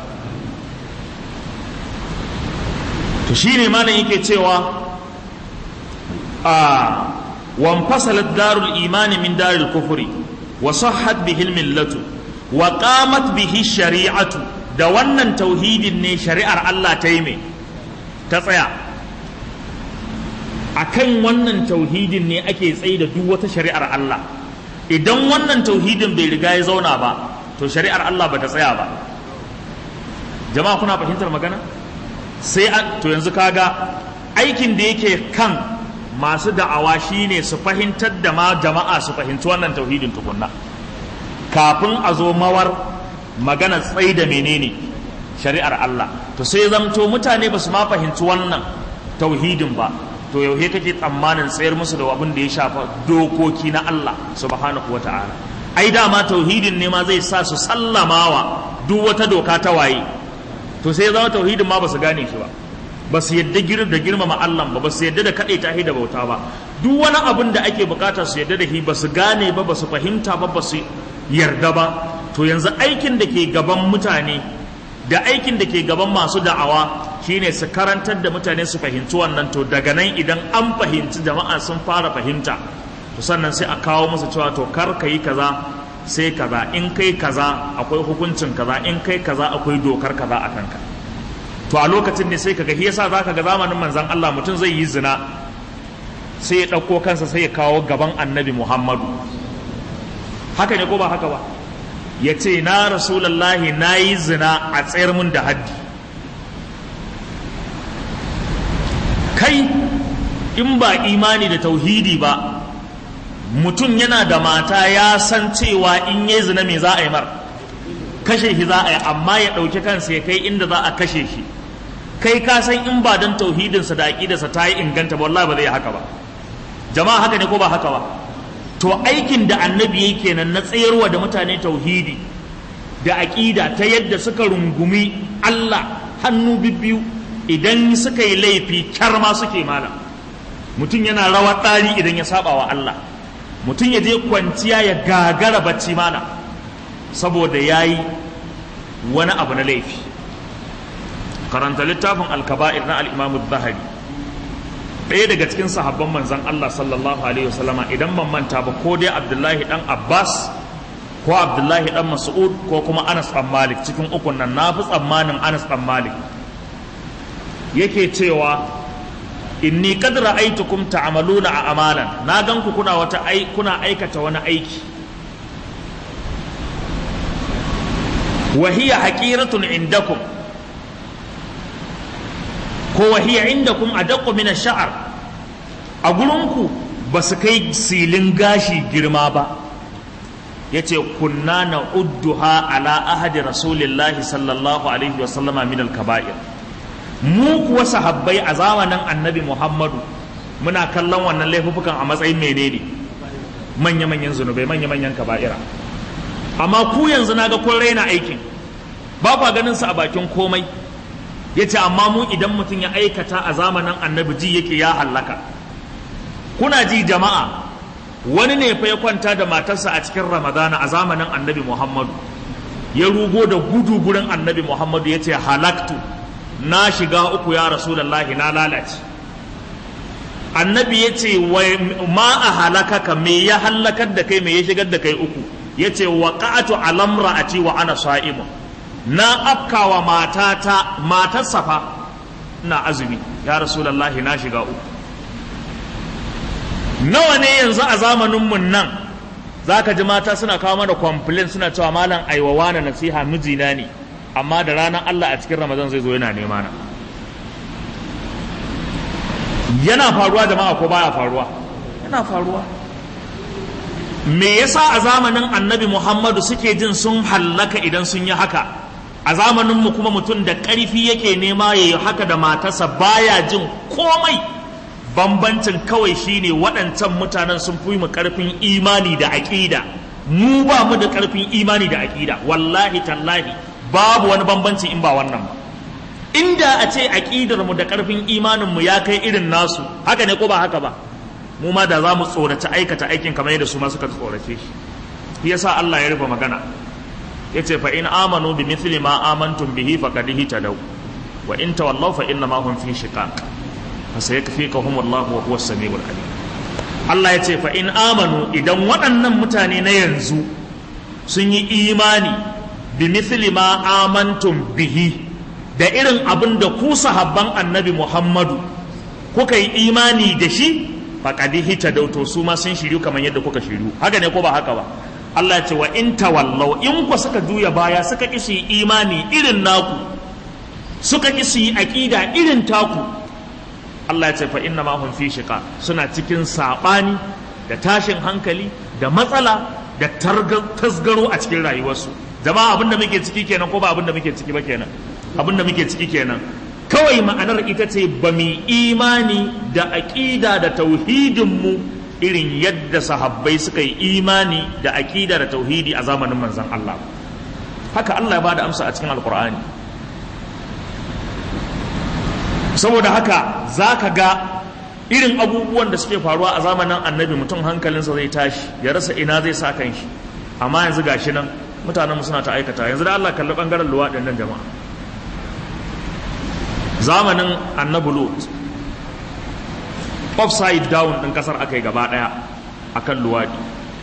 to shine malam yake cewa a wanfasalat darul imani min darul kufri wa sahhat bihi millatu wa qamat bihi shari'atu da wannan tauhidin ne shari'ar Allah ta yi mai ta tsaya akan wannan tauhidin ne ake tsaye da duk wata shari'ar Allah idan wannan tauhidin bai riga ya zauna ba to shari'ar Allah ba ta tsaya ba jama'a kuna fahimtar magana sai to yanzu kaga aikin da yake kan masu da'awa shine su fahimtar da ma jama'a su fahimci wannan tauhidin tukunna kafin a zo mawar magana tsaye da menene shari'ar Allah to sai zamto mutane ba su ma fahimci wannan tauhidin ba to yau kake tsammanin tsayar musu da abin da ya shafa dokoki na Allah subhanahu wa ta'ala ai dama tauhidin ne ma zai sa su sallamawa duk wata doka ta waye to sai zama tauhidin ma ba su gane shi ba ba su yadda da girmama Allah ba ba su yadda da kaɗai ta da bauta ba duk wani abin da ake bukata su yadda da shi ba su gane ba ba su fahimta ba ba su yarda ba to yanzu aikin da ke gaban mutane da aikin da ke gaban masu da'awa shine su karantar da mutane su fahimci wannan to daga nan idan an fahimci jama'a sun fara fahimta to sannan sai a kawo musu cewa to kar ka yi kaza sai kaza in kai kaza akwai hukuncin kaza in kai kaza akwai dokar kaza a kanka to a lokacin ne sai kaga yasa zaka ga zamanin manzon Allah mutum zai yi zina sai ya ɗauko kansa sai ya kawo gaban annabi Muhammadu haka ne ko ba haka ba ya ce na rasulallahi na yi zina a tsayar mun da haddi kai in ba imani da tauhidi ba mutum yana da mata ya san cewa in yi zina me za a yi mar kashe shi za a yi amma ya ɗauki kansa ya kai inda za a kashe shi kai ka san in ba don tauhidinsa da aƙidarsa ta yi inganta ba wallahi ba zai haka ba jama'a haka ne ko ba haka ba to aikin da annabi yake kenan na tsayarwa da mutane tauhidi da aƙida ta yadda suka rungumi Allah hannu bibbiyu idan suka yi laifi kyarma suke mala mutum yana rawar ɗari idan ya saba wa Allah mutum ya je kwanciya ya gagara bacci mana saboda ya yi wani abu na laifi karanta littafin alkaba'ir na al'imamu zahari ɗaya daga cikin sahabban manzan Allah sallallahu alaihi wasallama idan ban manta ba ko dai Abdullahi dan Abbas ko Abdullahi dan Mas'ud ko kuma Anas dan Malik cikin ukun nan na fi tsammanin Anas dan Malik yake cewa inni qad ra'aytukum ta'maluna a amalan na gan ku kuna wata ai kuna aikata wani aiki wa hiya haqiratun indakum ko wahiya inda kun a daƙo mina sha'ar a gurinku ba su kai silin gashi girma ba ya ce kunna na udduha ala ahadi rasulillahi sallallahu alaihi wasallama min alkaba'ir mu kuwa sahabbai a zamanin annabi muhammadu muna kallon wannan laifukan a matsayin menene manya-manyan zunubai manya-manyan kaba'ira amma ku yanzu na ga kun raina aikin ba kwa ganin su a bakin komai ya ce amma mu idan mutum ya aikata a zamanin annabi ji yake ya hallaka kuna ji jama'a wani ne fa ya kwanta da matarsa a cikin ramadana a zamanin annabi muhammadu ya rugo da gudu gurin annabi muhammadu ya ce halaktu na shiga uku ya rasulallahi na lalace annabi ya ce ma a halakaka me ya hallakar da kai me ya shigar da kai uku ya ce wa ka'atu alamra'ati wa ana sa'imun na afkawa matata matarsa fa ina azumi ya rasulallahi na shiga uku nawa ne yanzu a zamaninmu nan za ka ji mata suna kawo mana complain suna cewa malam aiwawa na nasiha mijina ne amma da ranar Allah a cikin ramadan zai zo yana nema na yana faruwa jama'a ko baya faruwa yana faruwa me yasa a zamanin annabi muhammadu suke jin sun hallaka idan sun yi haka a zamaninmu kuma mutum da ƙarfi yake nema ya yi haka da matarsa baya jin komai bambancin kawai shine waɗancan mutanen sun fi mu ƙarfin imani da aƙida mu ba mu da ƙarfin imani da aƙida wallahi tallahi babu wani bambanci in ba wannan ba inda a ce aƙidar mu da ƙarfin imanin mu ya kai irin nasu haka ne ko ba haka ba mu ma da za mu tsoraci aikata aikin kamar yadda su ma suka tsorace shi shi yasa Allah ya rufe magana yace fa in amanu bi mithli ma amantum bihi faqad ihtadaw wa in tawallaw fa inna ma hum fi shiqaq fa sayakfikahum Allah wa huwa as-sami'ul alim Allah yace fa in amanu idan waɗannan mutane na yanzu sun yi imani bi mithli ma amantum bihi da irin abin da ku sahabban annabi Muhammadu kuka yi imani da shi faƙadi hita dauto su ma sun shiryu kamar yadda kuka shiryu haka ne ko ba haka ba Allah ya ce wa in tawallau in ku suka juya baya suka ki su yi imani irin naku suka ki su yi aqida irin taku Allah ya ce fa inna ma hum fi shiqa suna cikin sabani da tashin hankali da matsala da tasgaro a cikin rayuwarsu jama'a abinda muke ciki kenan ko ba abinda muke ciki ba kenan abinda muke ciki kenan kawai ma'anar ita ce ba mu imani da aƙida da tauhidinmu irin yadda sahabbai suka yi imani da aƙida da tauhidi a zamanin manzan Allah haka Allah ya bada amsa a cikin alkur'ani saboda haka za ka ga irin abubuwan da suke faruwa a zamanin annabi mutum hankalinsa zai tashi ya rasa ina zai sa kan shi amma yanzu gashi nan mutanenmu suna ta aikata yanzu da Allah kalli bangaren luwaɗin nan jama'a zamanin annabi lut upside down ɗin ƙasar aka yi gaba ɗaya a kan luwaɗi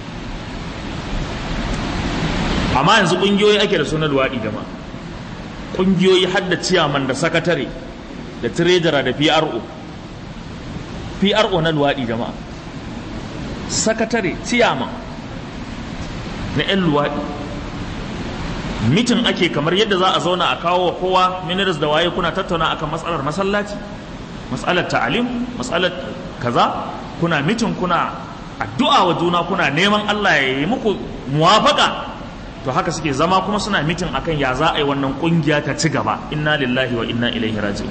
amma yanzu ƙungiyoyi ake da suna luwaɗi jama ƙungiyoyi har da ciyaman da sakatare da tirejara da pro pro na luwaɗi jama sakatare ciyaman na 'yan luwaɗi mitin ake kamar yadda za a zauna a kawo wa kowa minerals da waye kuna tattauna akan matsalar masallaci matsalar ta'alim matsalar kaza kuna mitin kuna addu'a wa juna kuna neman Allah ya yi muku muwafaka to haka suke zama kuma suna mitin akan ya za a yi wannan kungiya ta ci gaba inna lillahi wa inna ilaihi raji'un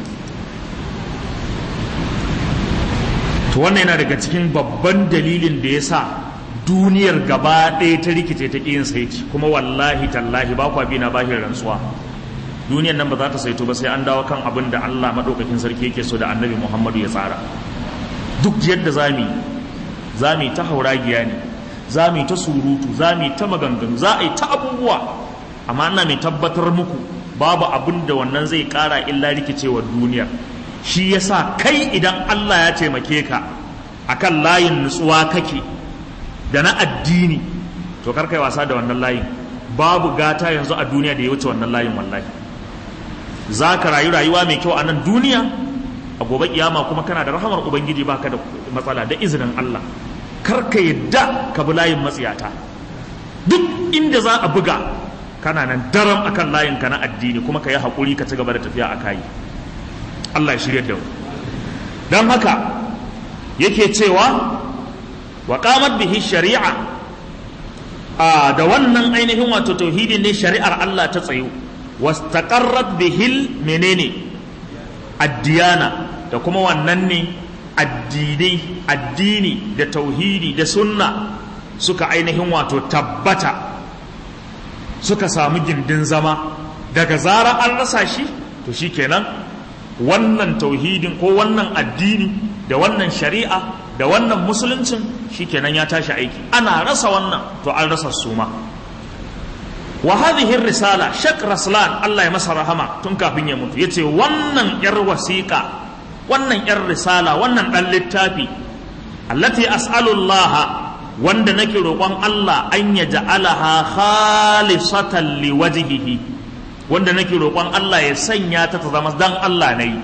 to wannan yana daga cikin babban dalilin da ya sa duniyar gaba ɗaya ta rikice ta ƙiyin saiti kuma wallahi tallahi ba kwa bi na bahin rantsuwa duniyar nan ba za ta saito ba sai an dawo kan abin da Allah maɗaukakin sarki yake so da annabi Muhammadu ya tsara duk yadda za mu za mu ta hauragiya ne za mu ta surutu za mu ta maganganu za a yi ta abubuwa amma ina mai tabbatar muku babu abin da wannan zai ƙara illa rikicewar duniyar shi yasa kai idan Allah ya taimake ka akan layin nutsuwa kake da na addini to kar kai wasa da wannan layin babu gata yanzu a duniya da ya wuce wannan layin wallahi za ka rayu rayuwa mai kyau a nan duniya a gobe kiyama kuma kana da rahamar ubangiji baka da matsala da izinin Allah kar ka yadda ka bi layin matsiyata duk inda za a buga kana nan daram akan layin ka na addini kuma ka yi haƙuri ka ci gaba da tafiya a kayi Allah ya shirya da mu don haka yake cewa wa qamat bihi shari'a a da wannan ainihin wato tauhidin ne shari'ar Allah ta tsayo wastaqarrat bihil menene addiyana da kuma wannan ne addinai addini da tauhidi da sunna suka ainihin wato tabbata suka samu gindin zama daga zara an rasa shi to shikenan wannan tauhidin ko wannan addini da wannan shari'a da wannan musuluncin shikenan ya tashi aiki ana rasa wannan to an rasa suma wa hadhihi risala shak raslan Allah ya masa rahama tun kafin ya mutu yace wannan yar wasiqa wannan yar risala wannan dan littafi allati as'alu Allah wanda nake roƙon Allah an ya ja'alaha khalisatan liwajhihi wanda nake roƙon Allah ya sanya ta ta zama dan Allah nayi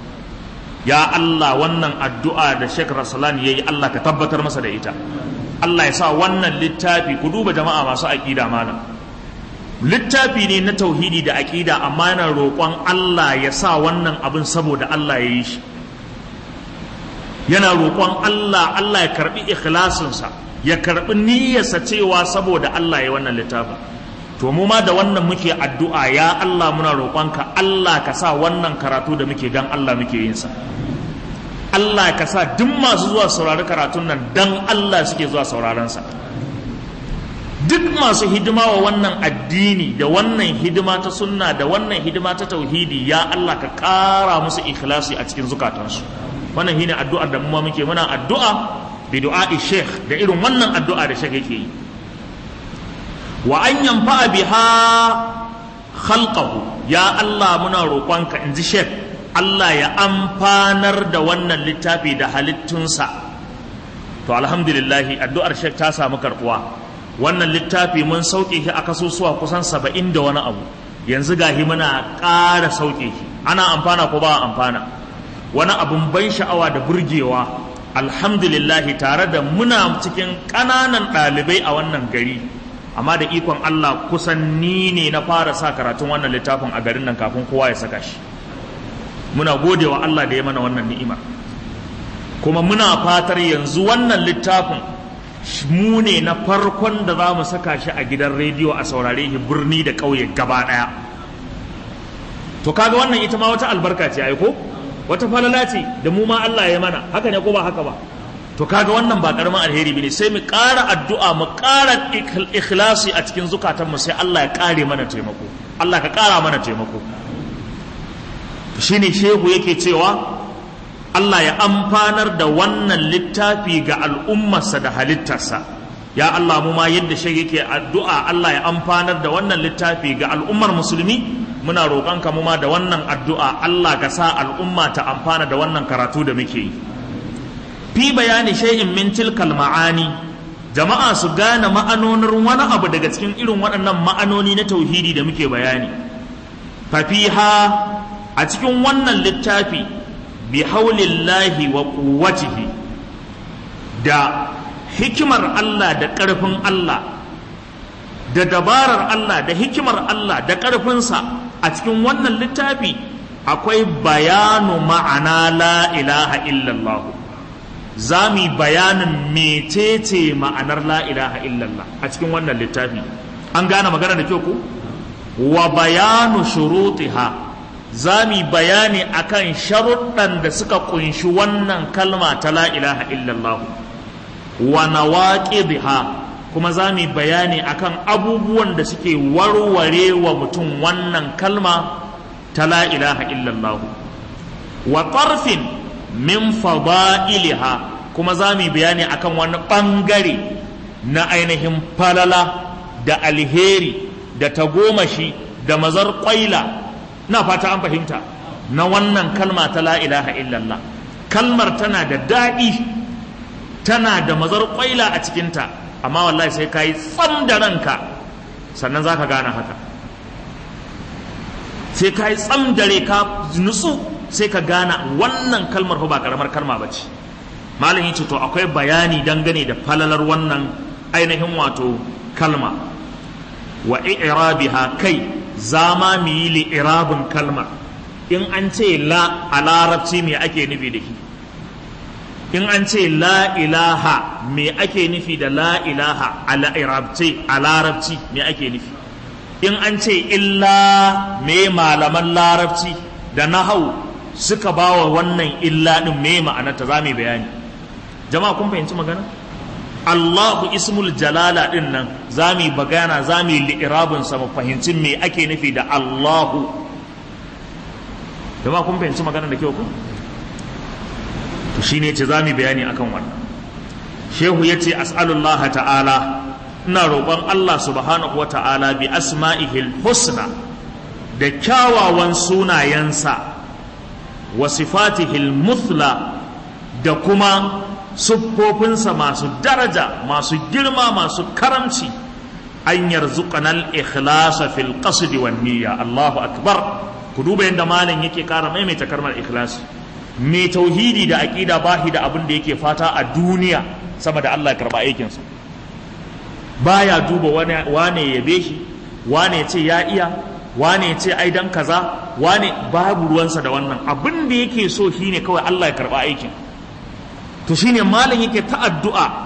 ya Allah wannan addu'a da Sheikh Rasulan ya yi Allah ka tabbatar masa da ita Allah ya sa wannan littafi ku duba jama'a masu aƙida mana littafi ne na tauhidi da aƙida amma yana roƙon Allah ya sa wannan abin saboda Allah ya yi shi yana roƙon Allah Allah ya karɓi ikhlasinsa ya karɓi niyyarsa cewa saboda Allah ya wannan littafin to mu ma da wannan muke addu'a ya Allah muna roƙonka Allah ka sa wannan karatu da muke dan Allah muke yin sa Allah ka sa duk masu zuwa saurari karatun nan dan Allah suke zuwa sauraron sa duk masu hidima wa wannan addini da wannan hidima ta sunna da wannan hidima ta tauhidi ya Allah ka ƙara musu ikhlasi a cikin zukatansu wannan shine addu'ar da mu ma muke muna addu'a bi du'a'i sheikh da irin wannan addu'a da sheikh yake yi wa an yanfa biha khalqahu ya Allah muna roƙonka in ji sheikh Allah ya amfanar da wannan littafi da halittunsa to alhamdulillah addu'ar sheikh ta samu karbuwa wannan littafi mun sauke shi a kasusuwa kusan saba'in da wani abu yanzu gahi muna ƙara sauke shi ana amfana ko ba amfana wani abun ban sha'awa da burgewa alhamdulillahi tare da muna cikin ƙananan ɗalibai a wannan gari amma da ikon Allah kusan ni ne na fara sa karatun wannan littafin a garin nan kafin kowa ya saka shi muna gode wa Allah da ya mana wannan ni'ima kuma muna fatar yanzu wannan littafin mu ne na farkon da za mu saka shi a gidan rediyo a saurare shi birni da ƙauye gaba ɗaya to kaga wannan ita ma wata albarka ce ai ko wata falala ce da mu ma Allah ya mana haka ne ko ba haka ba to kaga wannan ba karamin alheri bane sai mu ƙara addu'a mu ƙara ikhlasi a cikin zukatan mu sai Allah ya ƙare mana taimako Allah ka ƙara mana taimako shine shehu yake cewa Allah ya amfanar da wannan littafi ga al'ummarsa da halittarsa ya Allah mu ma yadda shi yake addu'a Allah ya amfanar da wannan littafi ga al'ummar musulmi muna roƙonka mu ma da wannan addu'a Allah ka sa al'umma ta amfana da wannan karatu da muke yi fi bayani shay'in min tilkal ma'ani jama'a su gane ma'anonin wani abu daga cikin irin waɗannan ma'anoni na tauhidi da muke bayani fafiha a cikin wannan littafi bi haulillahi wa quwwatihi da hikimar Allah da ƙarfin Allah da dabarar Allah da hikimar Allah da ƙarfinsa a cikin wannan littafi akwai bayanu ma'ana la ilaha illallah za mu bayanin mecece ma'anar la ilaha illallah a cikin wannan littafi an gane magana da kyau ku wa bayanu shurutiha za mu bayani akan sharuɗan da suka kunshi wannan kalma ta la ilaha illallah wa nawaqidiha kuma za mu bayani akan abubuwan da suke warware wa mutum wannan kalma ta la ilaha illallah wa tarfin min fada'iliha kuma za mu bayani akan wani ɓangare na ainihin falala da alheri da tagomashi da mazar ƙwaila na fata an fahimta na wannan kalma ta la ilaha illallah kalmar tana da daɗi tana da mazar ƙwaila a cikinta amma wallahi sai ka yi tsam da ranka sannan za ka gane haka sai ka yi tsam da ka nutsu sai ka gane wannan kalmar fa ba karamar kalma ba ce malam yace to akwai bayani dangane da falalar wannan ainihin wato kalma wa i'rabiha kai zama mu yi li'irabin kalma in an ce la a larabci me ake nufi da shi in an ce la ilaha me ake nufi da la ilaha a larabci me ake nufi in an ce illa me malaman larabci da nahau suka ba wa wannan illa ɗin me ma'anarta za mu bayani jama'a kun fahimci magana Allahu ismul jalala ɗin nan za mu bagana za mu yi li'irabinsa mu fahimci me ake nufi da Allahu jama'a kun fahimci magana da kyau ku to shine ce za mu bayani akan wannan shehu ya ce as'alullah ta'ala ina roƙon Allah subhanahu wa ta'ala bi asma'ihil husna da kyawawan sunayensa wa sifatihil muthla da kuma siffofinsa masu daraja masu girma masu karamci an yarzuqana al-ikhlasa fil qasd wan niyya Allahu akbar ku duba yadda malam yake kara maimaita karmar ikhlasi mai tauhidi da aqida bahi da abin da yake fata a duniya sama da Allah ya karba aikinsa baya duba wane ya yabe shi wane ya ce ya iya wane ya ce ai dan kaza wane babu ruwansa da wannan abin da yake so shine kawai Allah ya karba aikin to shine malam yake ta addu'a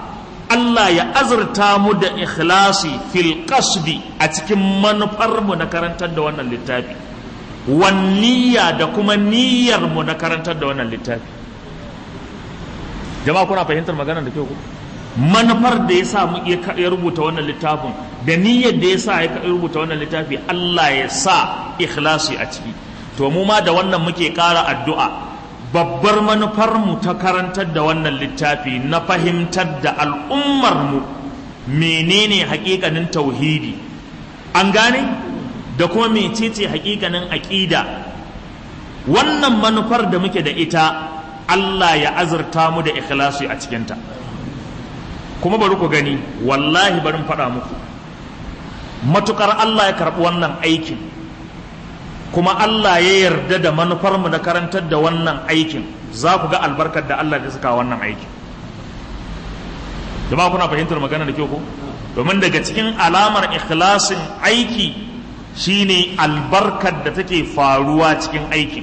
Allah ya azurta mu da ikhlasi fil qasdi a cikin manufar mu na karantar da wannan littafi wan niyya da kuma niyyar mu na karantar da wannan littafi jama'a kuna fahimtar maganar da kyau ku manufar da ya sa ya rubuta wannan littafin da niyyar da ya sa ya rubuta wannan littafi Allah ya sa ikhlasi a ciki to mu ma da wannan muke ƙara addu'a babbar manufar mu ta karantar da wannan littafi na fahimtar da al'ummar mu menene hakikanin tauhidi an gane da kuma mecece hakikanin aƙida wannan manufar da muke da ita Allah ya azurta mu da ikhlasi a cikinta kuma bari ku gani wallahi barin faɗa muku matukar Allah ya karɓi wannan aikin kuma Allah ya yarda da manufarmu na karantar da wannan aikin za ku ga albarkar da Allah ya saka wannan aikin jama'a kuna fahimtar magana da kyau ko domin daga cikin alamar ikhlasin aiki shine albarkar da take faruwa cikin aikin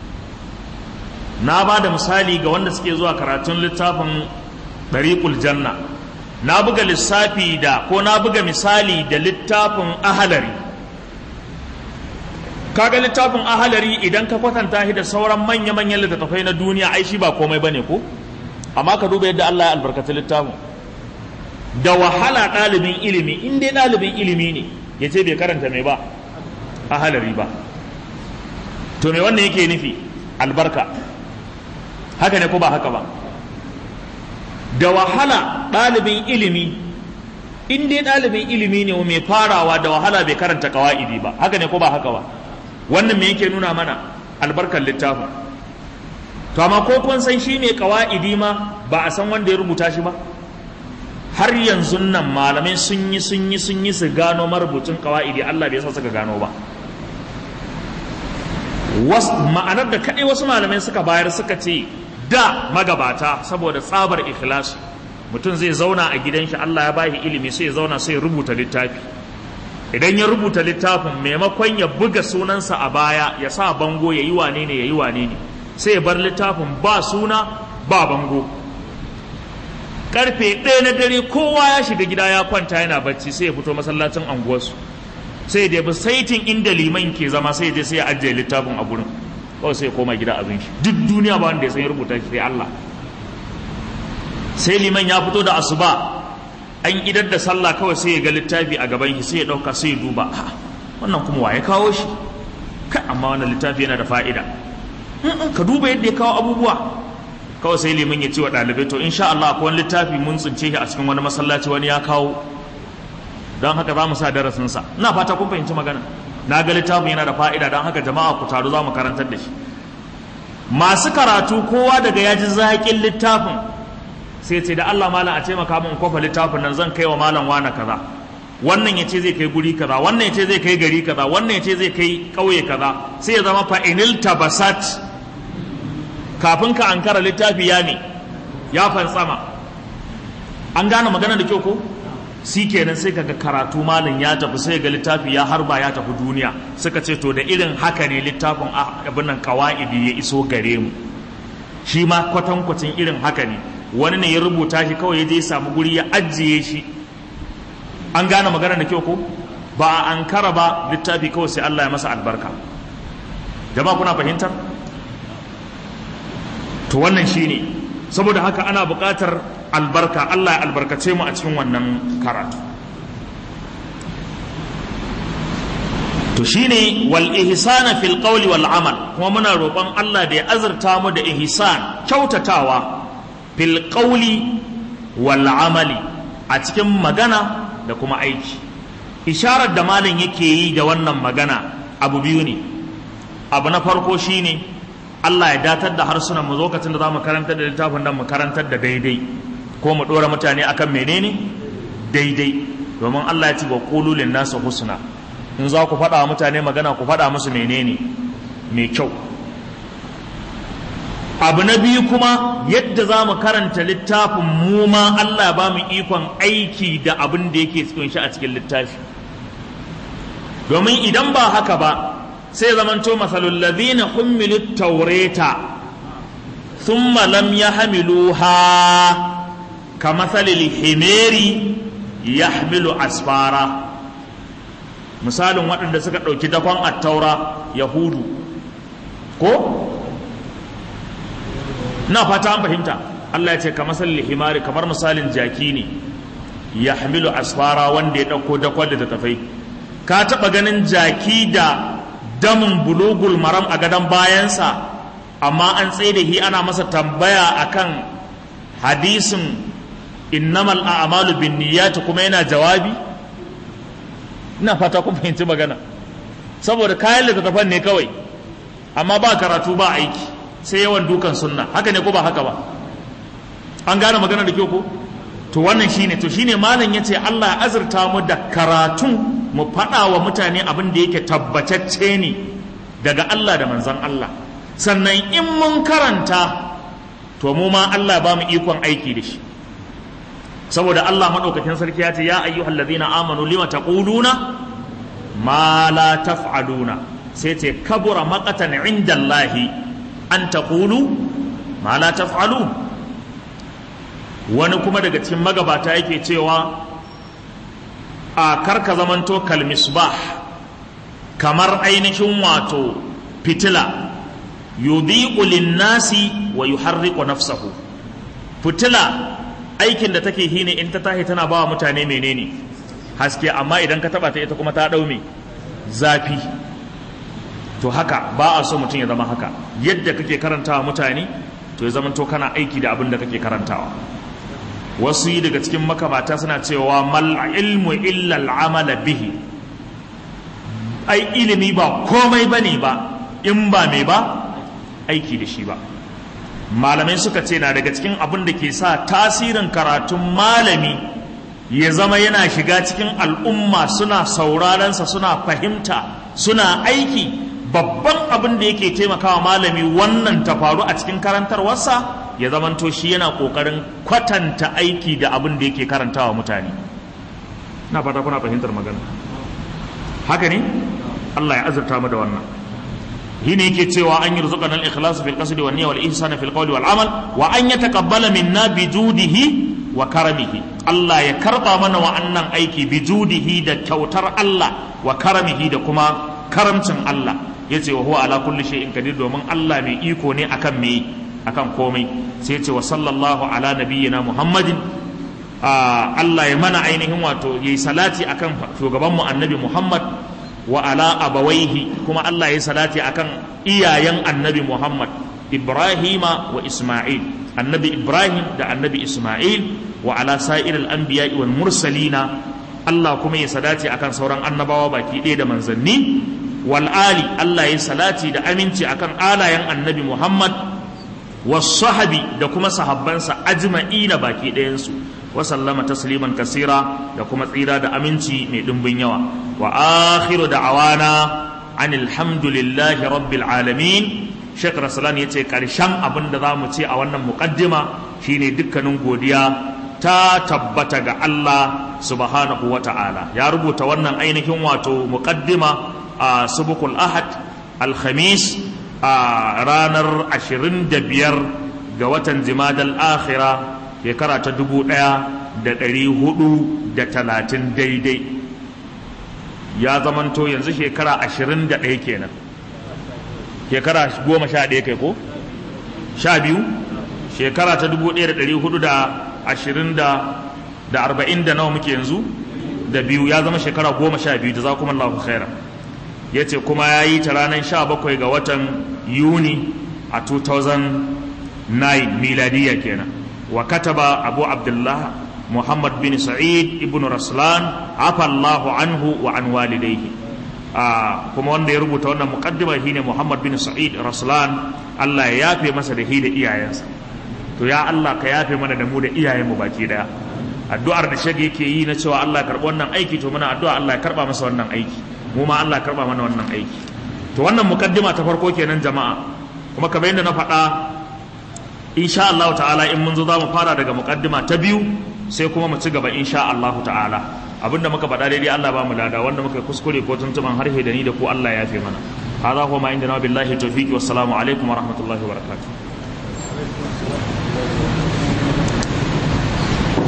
na ba da misali ga wanda suke zuwa karatun littafin ɗariƙul janna na buga lissafi da ko na buga misali da littafin ahalari kaga littafin ahalari idan ka kwatanta shi da sauran manya-manyan littattafai na duniya ai shi ba komai bane ko amma ka duba yadda Allah ya albarkaci littafin da wahala ɗalibin ilimi in dai ɗalibin ilimi ne ya ce bai karanta mai ba ahalari ba to me wannan yake nufi albarka haka ne ko ba haka ba da wahala ɗalibin ilimi in dai ɗalibin ilimi ne mai farawa da wahala bai karanta kawa'idi ba haka ne ko ba haka ba wannan me yake nuna mana albarkar littafin to amma ko kun san shi mai kawa'idi ma ba a san wanda ya rubuta shi ba har yanzu nan malamai sun yi sun yi sun yi su gano marubucin kawa'idi Allah bai sa suka gano ba ma'anar da kaɗai wasu malamai suka bayar suka ce da magabata saboda tsabar ikhlasi mutum zai zauna a gidan shi Allah ya bashi ilimi sai ya zauna sai ya rubuta littafi idan ya rubuta littafin maimakon ya buga sunansa a baya ya sa bango ya yi wane ne ya yi wane ne sai ya bar littafin ba suna ba bango karfe ɗaya na dare kowa ya shiga gida ya kwanta yana bacci sai ya fito masallacin anguwarsu sai da bi saitin inda liman ke zama sai je sai ya ajiye littafin a gurin kawai sai ya koma gida abin shi duk duniya ba wanda ya san ya rubuta shi sai Allah sai liman ya fito da asuba an idar da sallah kawai sai ya ga littafi a gaban shi sai ya dauka sai ya duba wannan kuma waye kawo shi kai amma wannan littafi yana da fa'ida ka duba yadda ya kawo abubuwa kawai sai liman ya ce wa ɗalibai to insha Allah akwai wani littafi mun tsince shi a cikin wani masallaci wani ya kawo don haka za mu sa darasinsa ina fata kun fahimci magana na ga littafin yana da fa'ida don haka jama'a ku taru za mu karantar da shi masu karatu kowa daga ya ji zaƙin littafin sai ce da Allah malam a taimaka min kofa littafin nan zan kai wa malam wana kaza wannan ya ce zai kai guri kaza wannan ya ce zai kai gari kaza wannan ya ce zai kai ƙauye kaza sai ya zama fa'inil tabasat kafin ka ankara littafi ya ne ya fantsama an gane magana da kyau ko si kenan sai kaga karatu malam ya tafi sai ga littafi ya harba ya tafi duniya suka ce to da irin haka ne littafin abin nan kawaidi ya iso gare mu shi ma kwatankwacin irin haka ne wani ne ya rubuta shi kawai ya je samu guri ya ajiye shi an gane magana da kyau ko ba a ankara ba littafi kawai sai Allah ya masa albarka jama'a kuna fahimtar to wannan shine saboda haka ana buƙatar albarka Allah ya albarkace mu a cikin wannan karatu to shine wal ihsana fil qawli wal amal kuma muna roƙon Allah da ya azurta mu da ihsan kyautatawa fil qawli wal amali a cikin magana da kuma aiki isharar da malam yake yi da wannan magana abu biyu ne abu na farko shine Allah ya datar da harsunan mu lokacin da za mu karantar da littafin nan mu karantar da daidai ko mu ɗora mutane akan menene daidai domin Allah ya ce wa qulu lin nasu husna in za ku faɗa mutane magana ku faɗa musu menene mai kyau abu na biyu kuma yadda za mu karanta littafin mu ma Allah ba mu ikon aiki da abin da yake cikin shi a cikin littafi domin idan ba haka ba sai zamanto masalul ladhina hummilu tawreta thumma lam yahmiluha ka matsalil himeri yahmilu asfara misalin waɗanda suka ɗauki dakon attaura yahudu ko na fata an fahimta Allah ya ce ka matsalil himari kamar misalin jaki ne yahmilu asfara wanda ya ɗauko dakon da tafai ka taɓa ganin jaki da damin bulugul maram a gadon bayansa amma an tsaye da hi ana masa tambaya akan hadisin innamal a'malu bin niyyati kuma yana jawabi ina fata kun fahimci magana saboda kayan littattafan ne kawai amma ba karatu ba aiki sai yawan dukan sunna haka ne ko ba haka ba an gane magana da kyau ko to wannan shine to shine malam yace Allah ya azurta mu da karatun mu faɗa wa mutane abin da yake tabbatacce ne daga Allah da manzon Allah sannan in mun karanta to mu ma Allah ba mu ikon aiki da shi saboda Allah madaukakin sarki ya ce ya ayyuhal ladina amanu lima taquluna ma la taf'aluna sai ce kabura maqatan indallahi an taqulu ma la taf'alun wani kuma daga cikin magabata yake cewa a karka zamanto kalmisbah kamar ainihin wato fitila yudhi'u lin-nasi wa yuharriqu nafsahu fitila aikin da take hine in ta tahi tana bawa mutane menene haske amma idan ka taba ta ita kuma ta dau me zafi to haka ba a so mutum ya zama haka yadda kake karantawa mutane to ya zama to kana aiki da abin da kake karantawa wasu yi daga cikin makamata suna cewa mal ilmu illa al'amala bihi ai ilimi ba komai bane ba in ba me ba aiki da shi ba malamai suka ce na daga cikin abin da ke sa tasirin karatun malami ya zama yana shiga cikin al'umma suna saurarensa suna fahimta suna aiki babban abin da yake taimakawa malami wannan ta faru a cikin karantarwarsa ya zamanto shi yana ƙoƙarin kwatanta aiki da abin da yake karantawa mutane na fata kuna fahimtar magana haka ne Allah ya azurta mu da wannan shine yake cewa an yi rizqana al-ikhlas fil qasdi wan niyya wal ihsana fil qawli wal amal wa an yataqabbala minna bi judihi wa karamihi Allah ya karba mana wa'annan aiki bi judihi da kyautar Allah wa karamihi da kuma karamcin Allah yace wa huwa ala kulli shay'in qadir domin Allah mai iko ne akan me akan komai sai yace wa sallallahu ala nabiyyina Muhammadin Allah ya mana ainihin wato yayi salati akan shugaban mu annabi Muhammad wa ala abawaihi kuma Allah ya salati akan iyayen annabi Muhammad Ibrahima wa Isma'il annabi Ibrahim da annabi Isma'il wa ala sa'iril anbiya'i wal mursalina Allah kuma ya salati akan sauran annabawa baki ɗaya da manzanni wal ali Allah ya salati da aminci akan alayen annabi Muhammad was sahabi da kuma sahabbansa ajma'ina baki ɗayansu wa sallama tasliman kasira da kuma tsira da aminci mai ɗimbin yawa wa akhiru da'awana anil hamdulillahi rabbil alamin Sheikh Rasulan ya ce ƙarshen abin da za mu ce a wannan muƙaddima shine dukkanin godiya ta tabbata ga Allah subhanahu wa ta'ala ya rubuta wannan ainihin wato muƙaddima a subukul ahad alhamis a ranar 25 ga watan jimadal akhira shekara ta dubu ɗaya da ɗari hudu da talatin daidai ya zamanto yanzu shekara ashirin da ɗaya kenan shekara goma sha ɗaya kai ko sha biyu shekara ta dubu ɗaya da ɗari hudu da ashirin da da arba'in da nawa muke yanzu da biyu ya zama shekara goma sha biyu da za kuma Allah khaira ya ce kuma ya yi ta ranar sha bakwai ga watan yuni a 2009 miladiyya kenan wa kataba abu abdullah muhammad bin sa'id ibn raslan afa allahu anhu wa an walidayhi kuma wanda ya rubuta wannan muqaddima shine muhammad bin sa'id raslan Allah ya yafe masa da hi da iyayensa to ya Allah ka yafe mana da mu da iyayenmu baki daya addu'ar da shage yake yi na cewa Allah ya karbi wannan aiki to muna addu'a Allah ya karba masa wannan aiki mu ma Allah ya karba mana wannan aiki to wannan muqaddima ta farko kenan jama'a kuma kamar yadda na faɗa insha Allah ta'ala in mun zo za mu fara daga muqaddima ta biyu sai kuma mu ci gaba insha Allah ta'ala abinda muka faɗa daidai Allah ba mu lada wanda muka kuskure ko tuntuban harshe da ni da ku Allah ya fi mana hadha huwa ma indana billahi tawfiqi wassalamu alaikum wa rahmatullahi wa barakatuh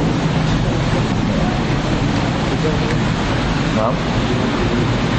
na'am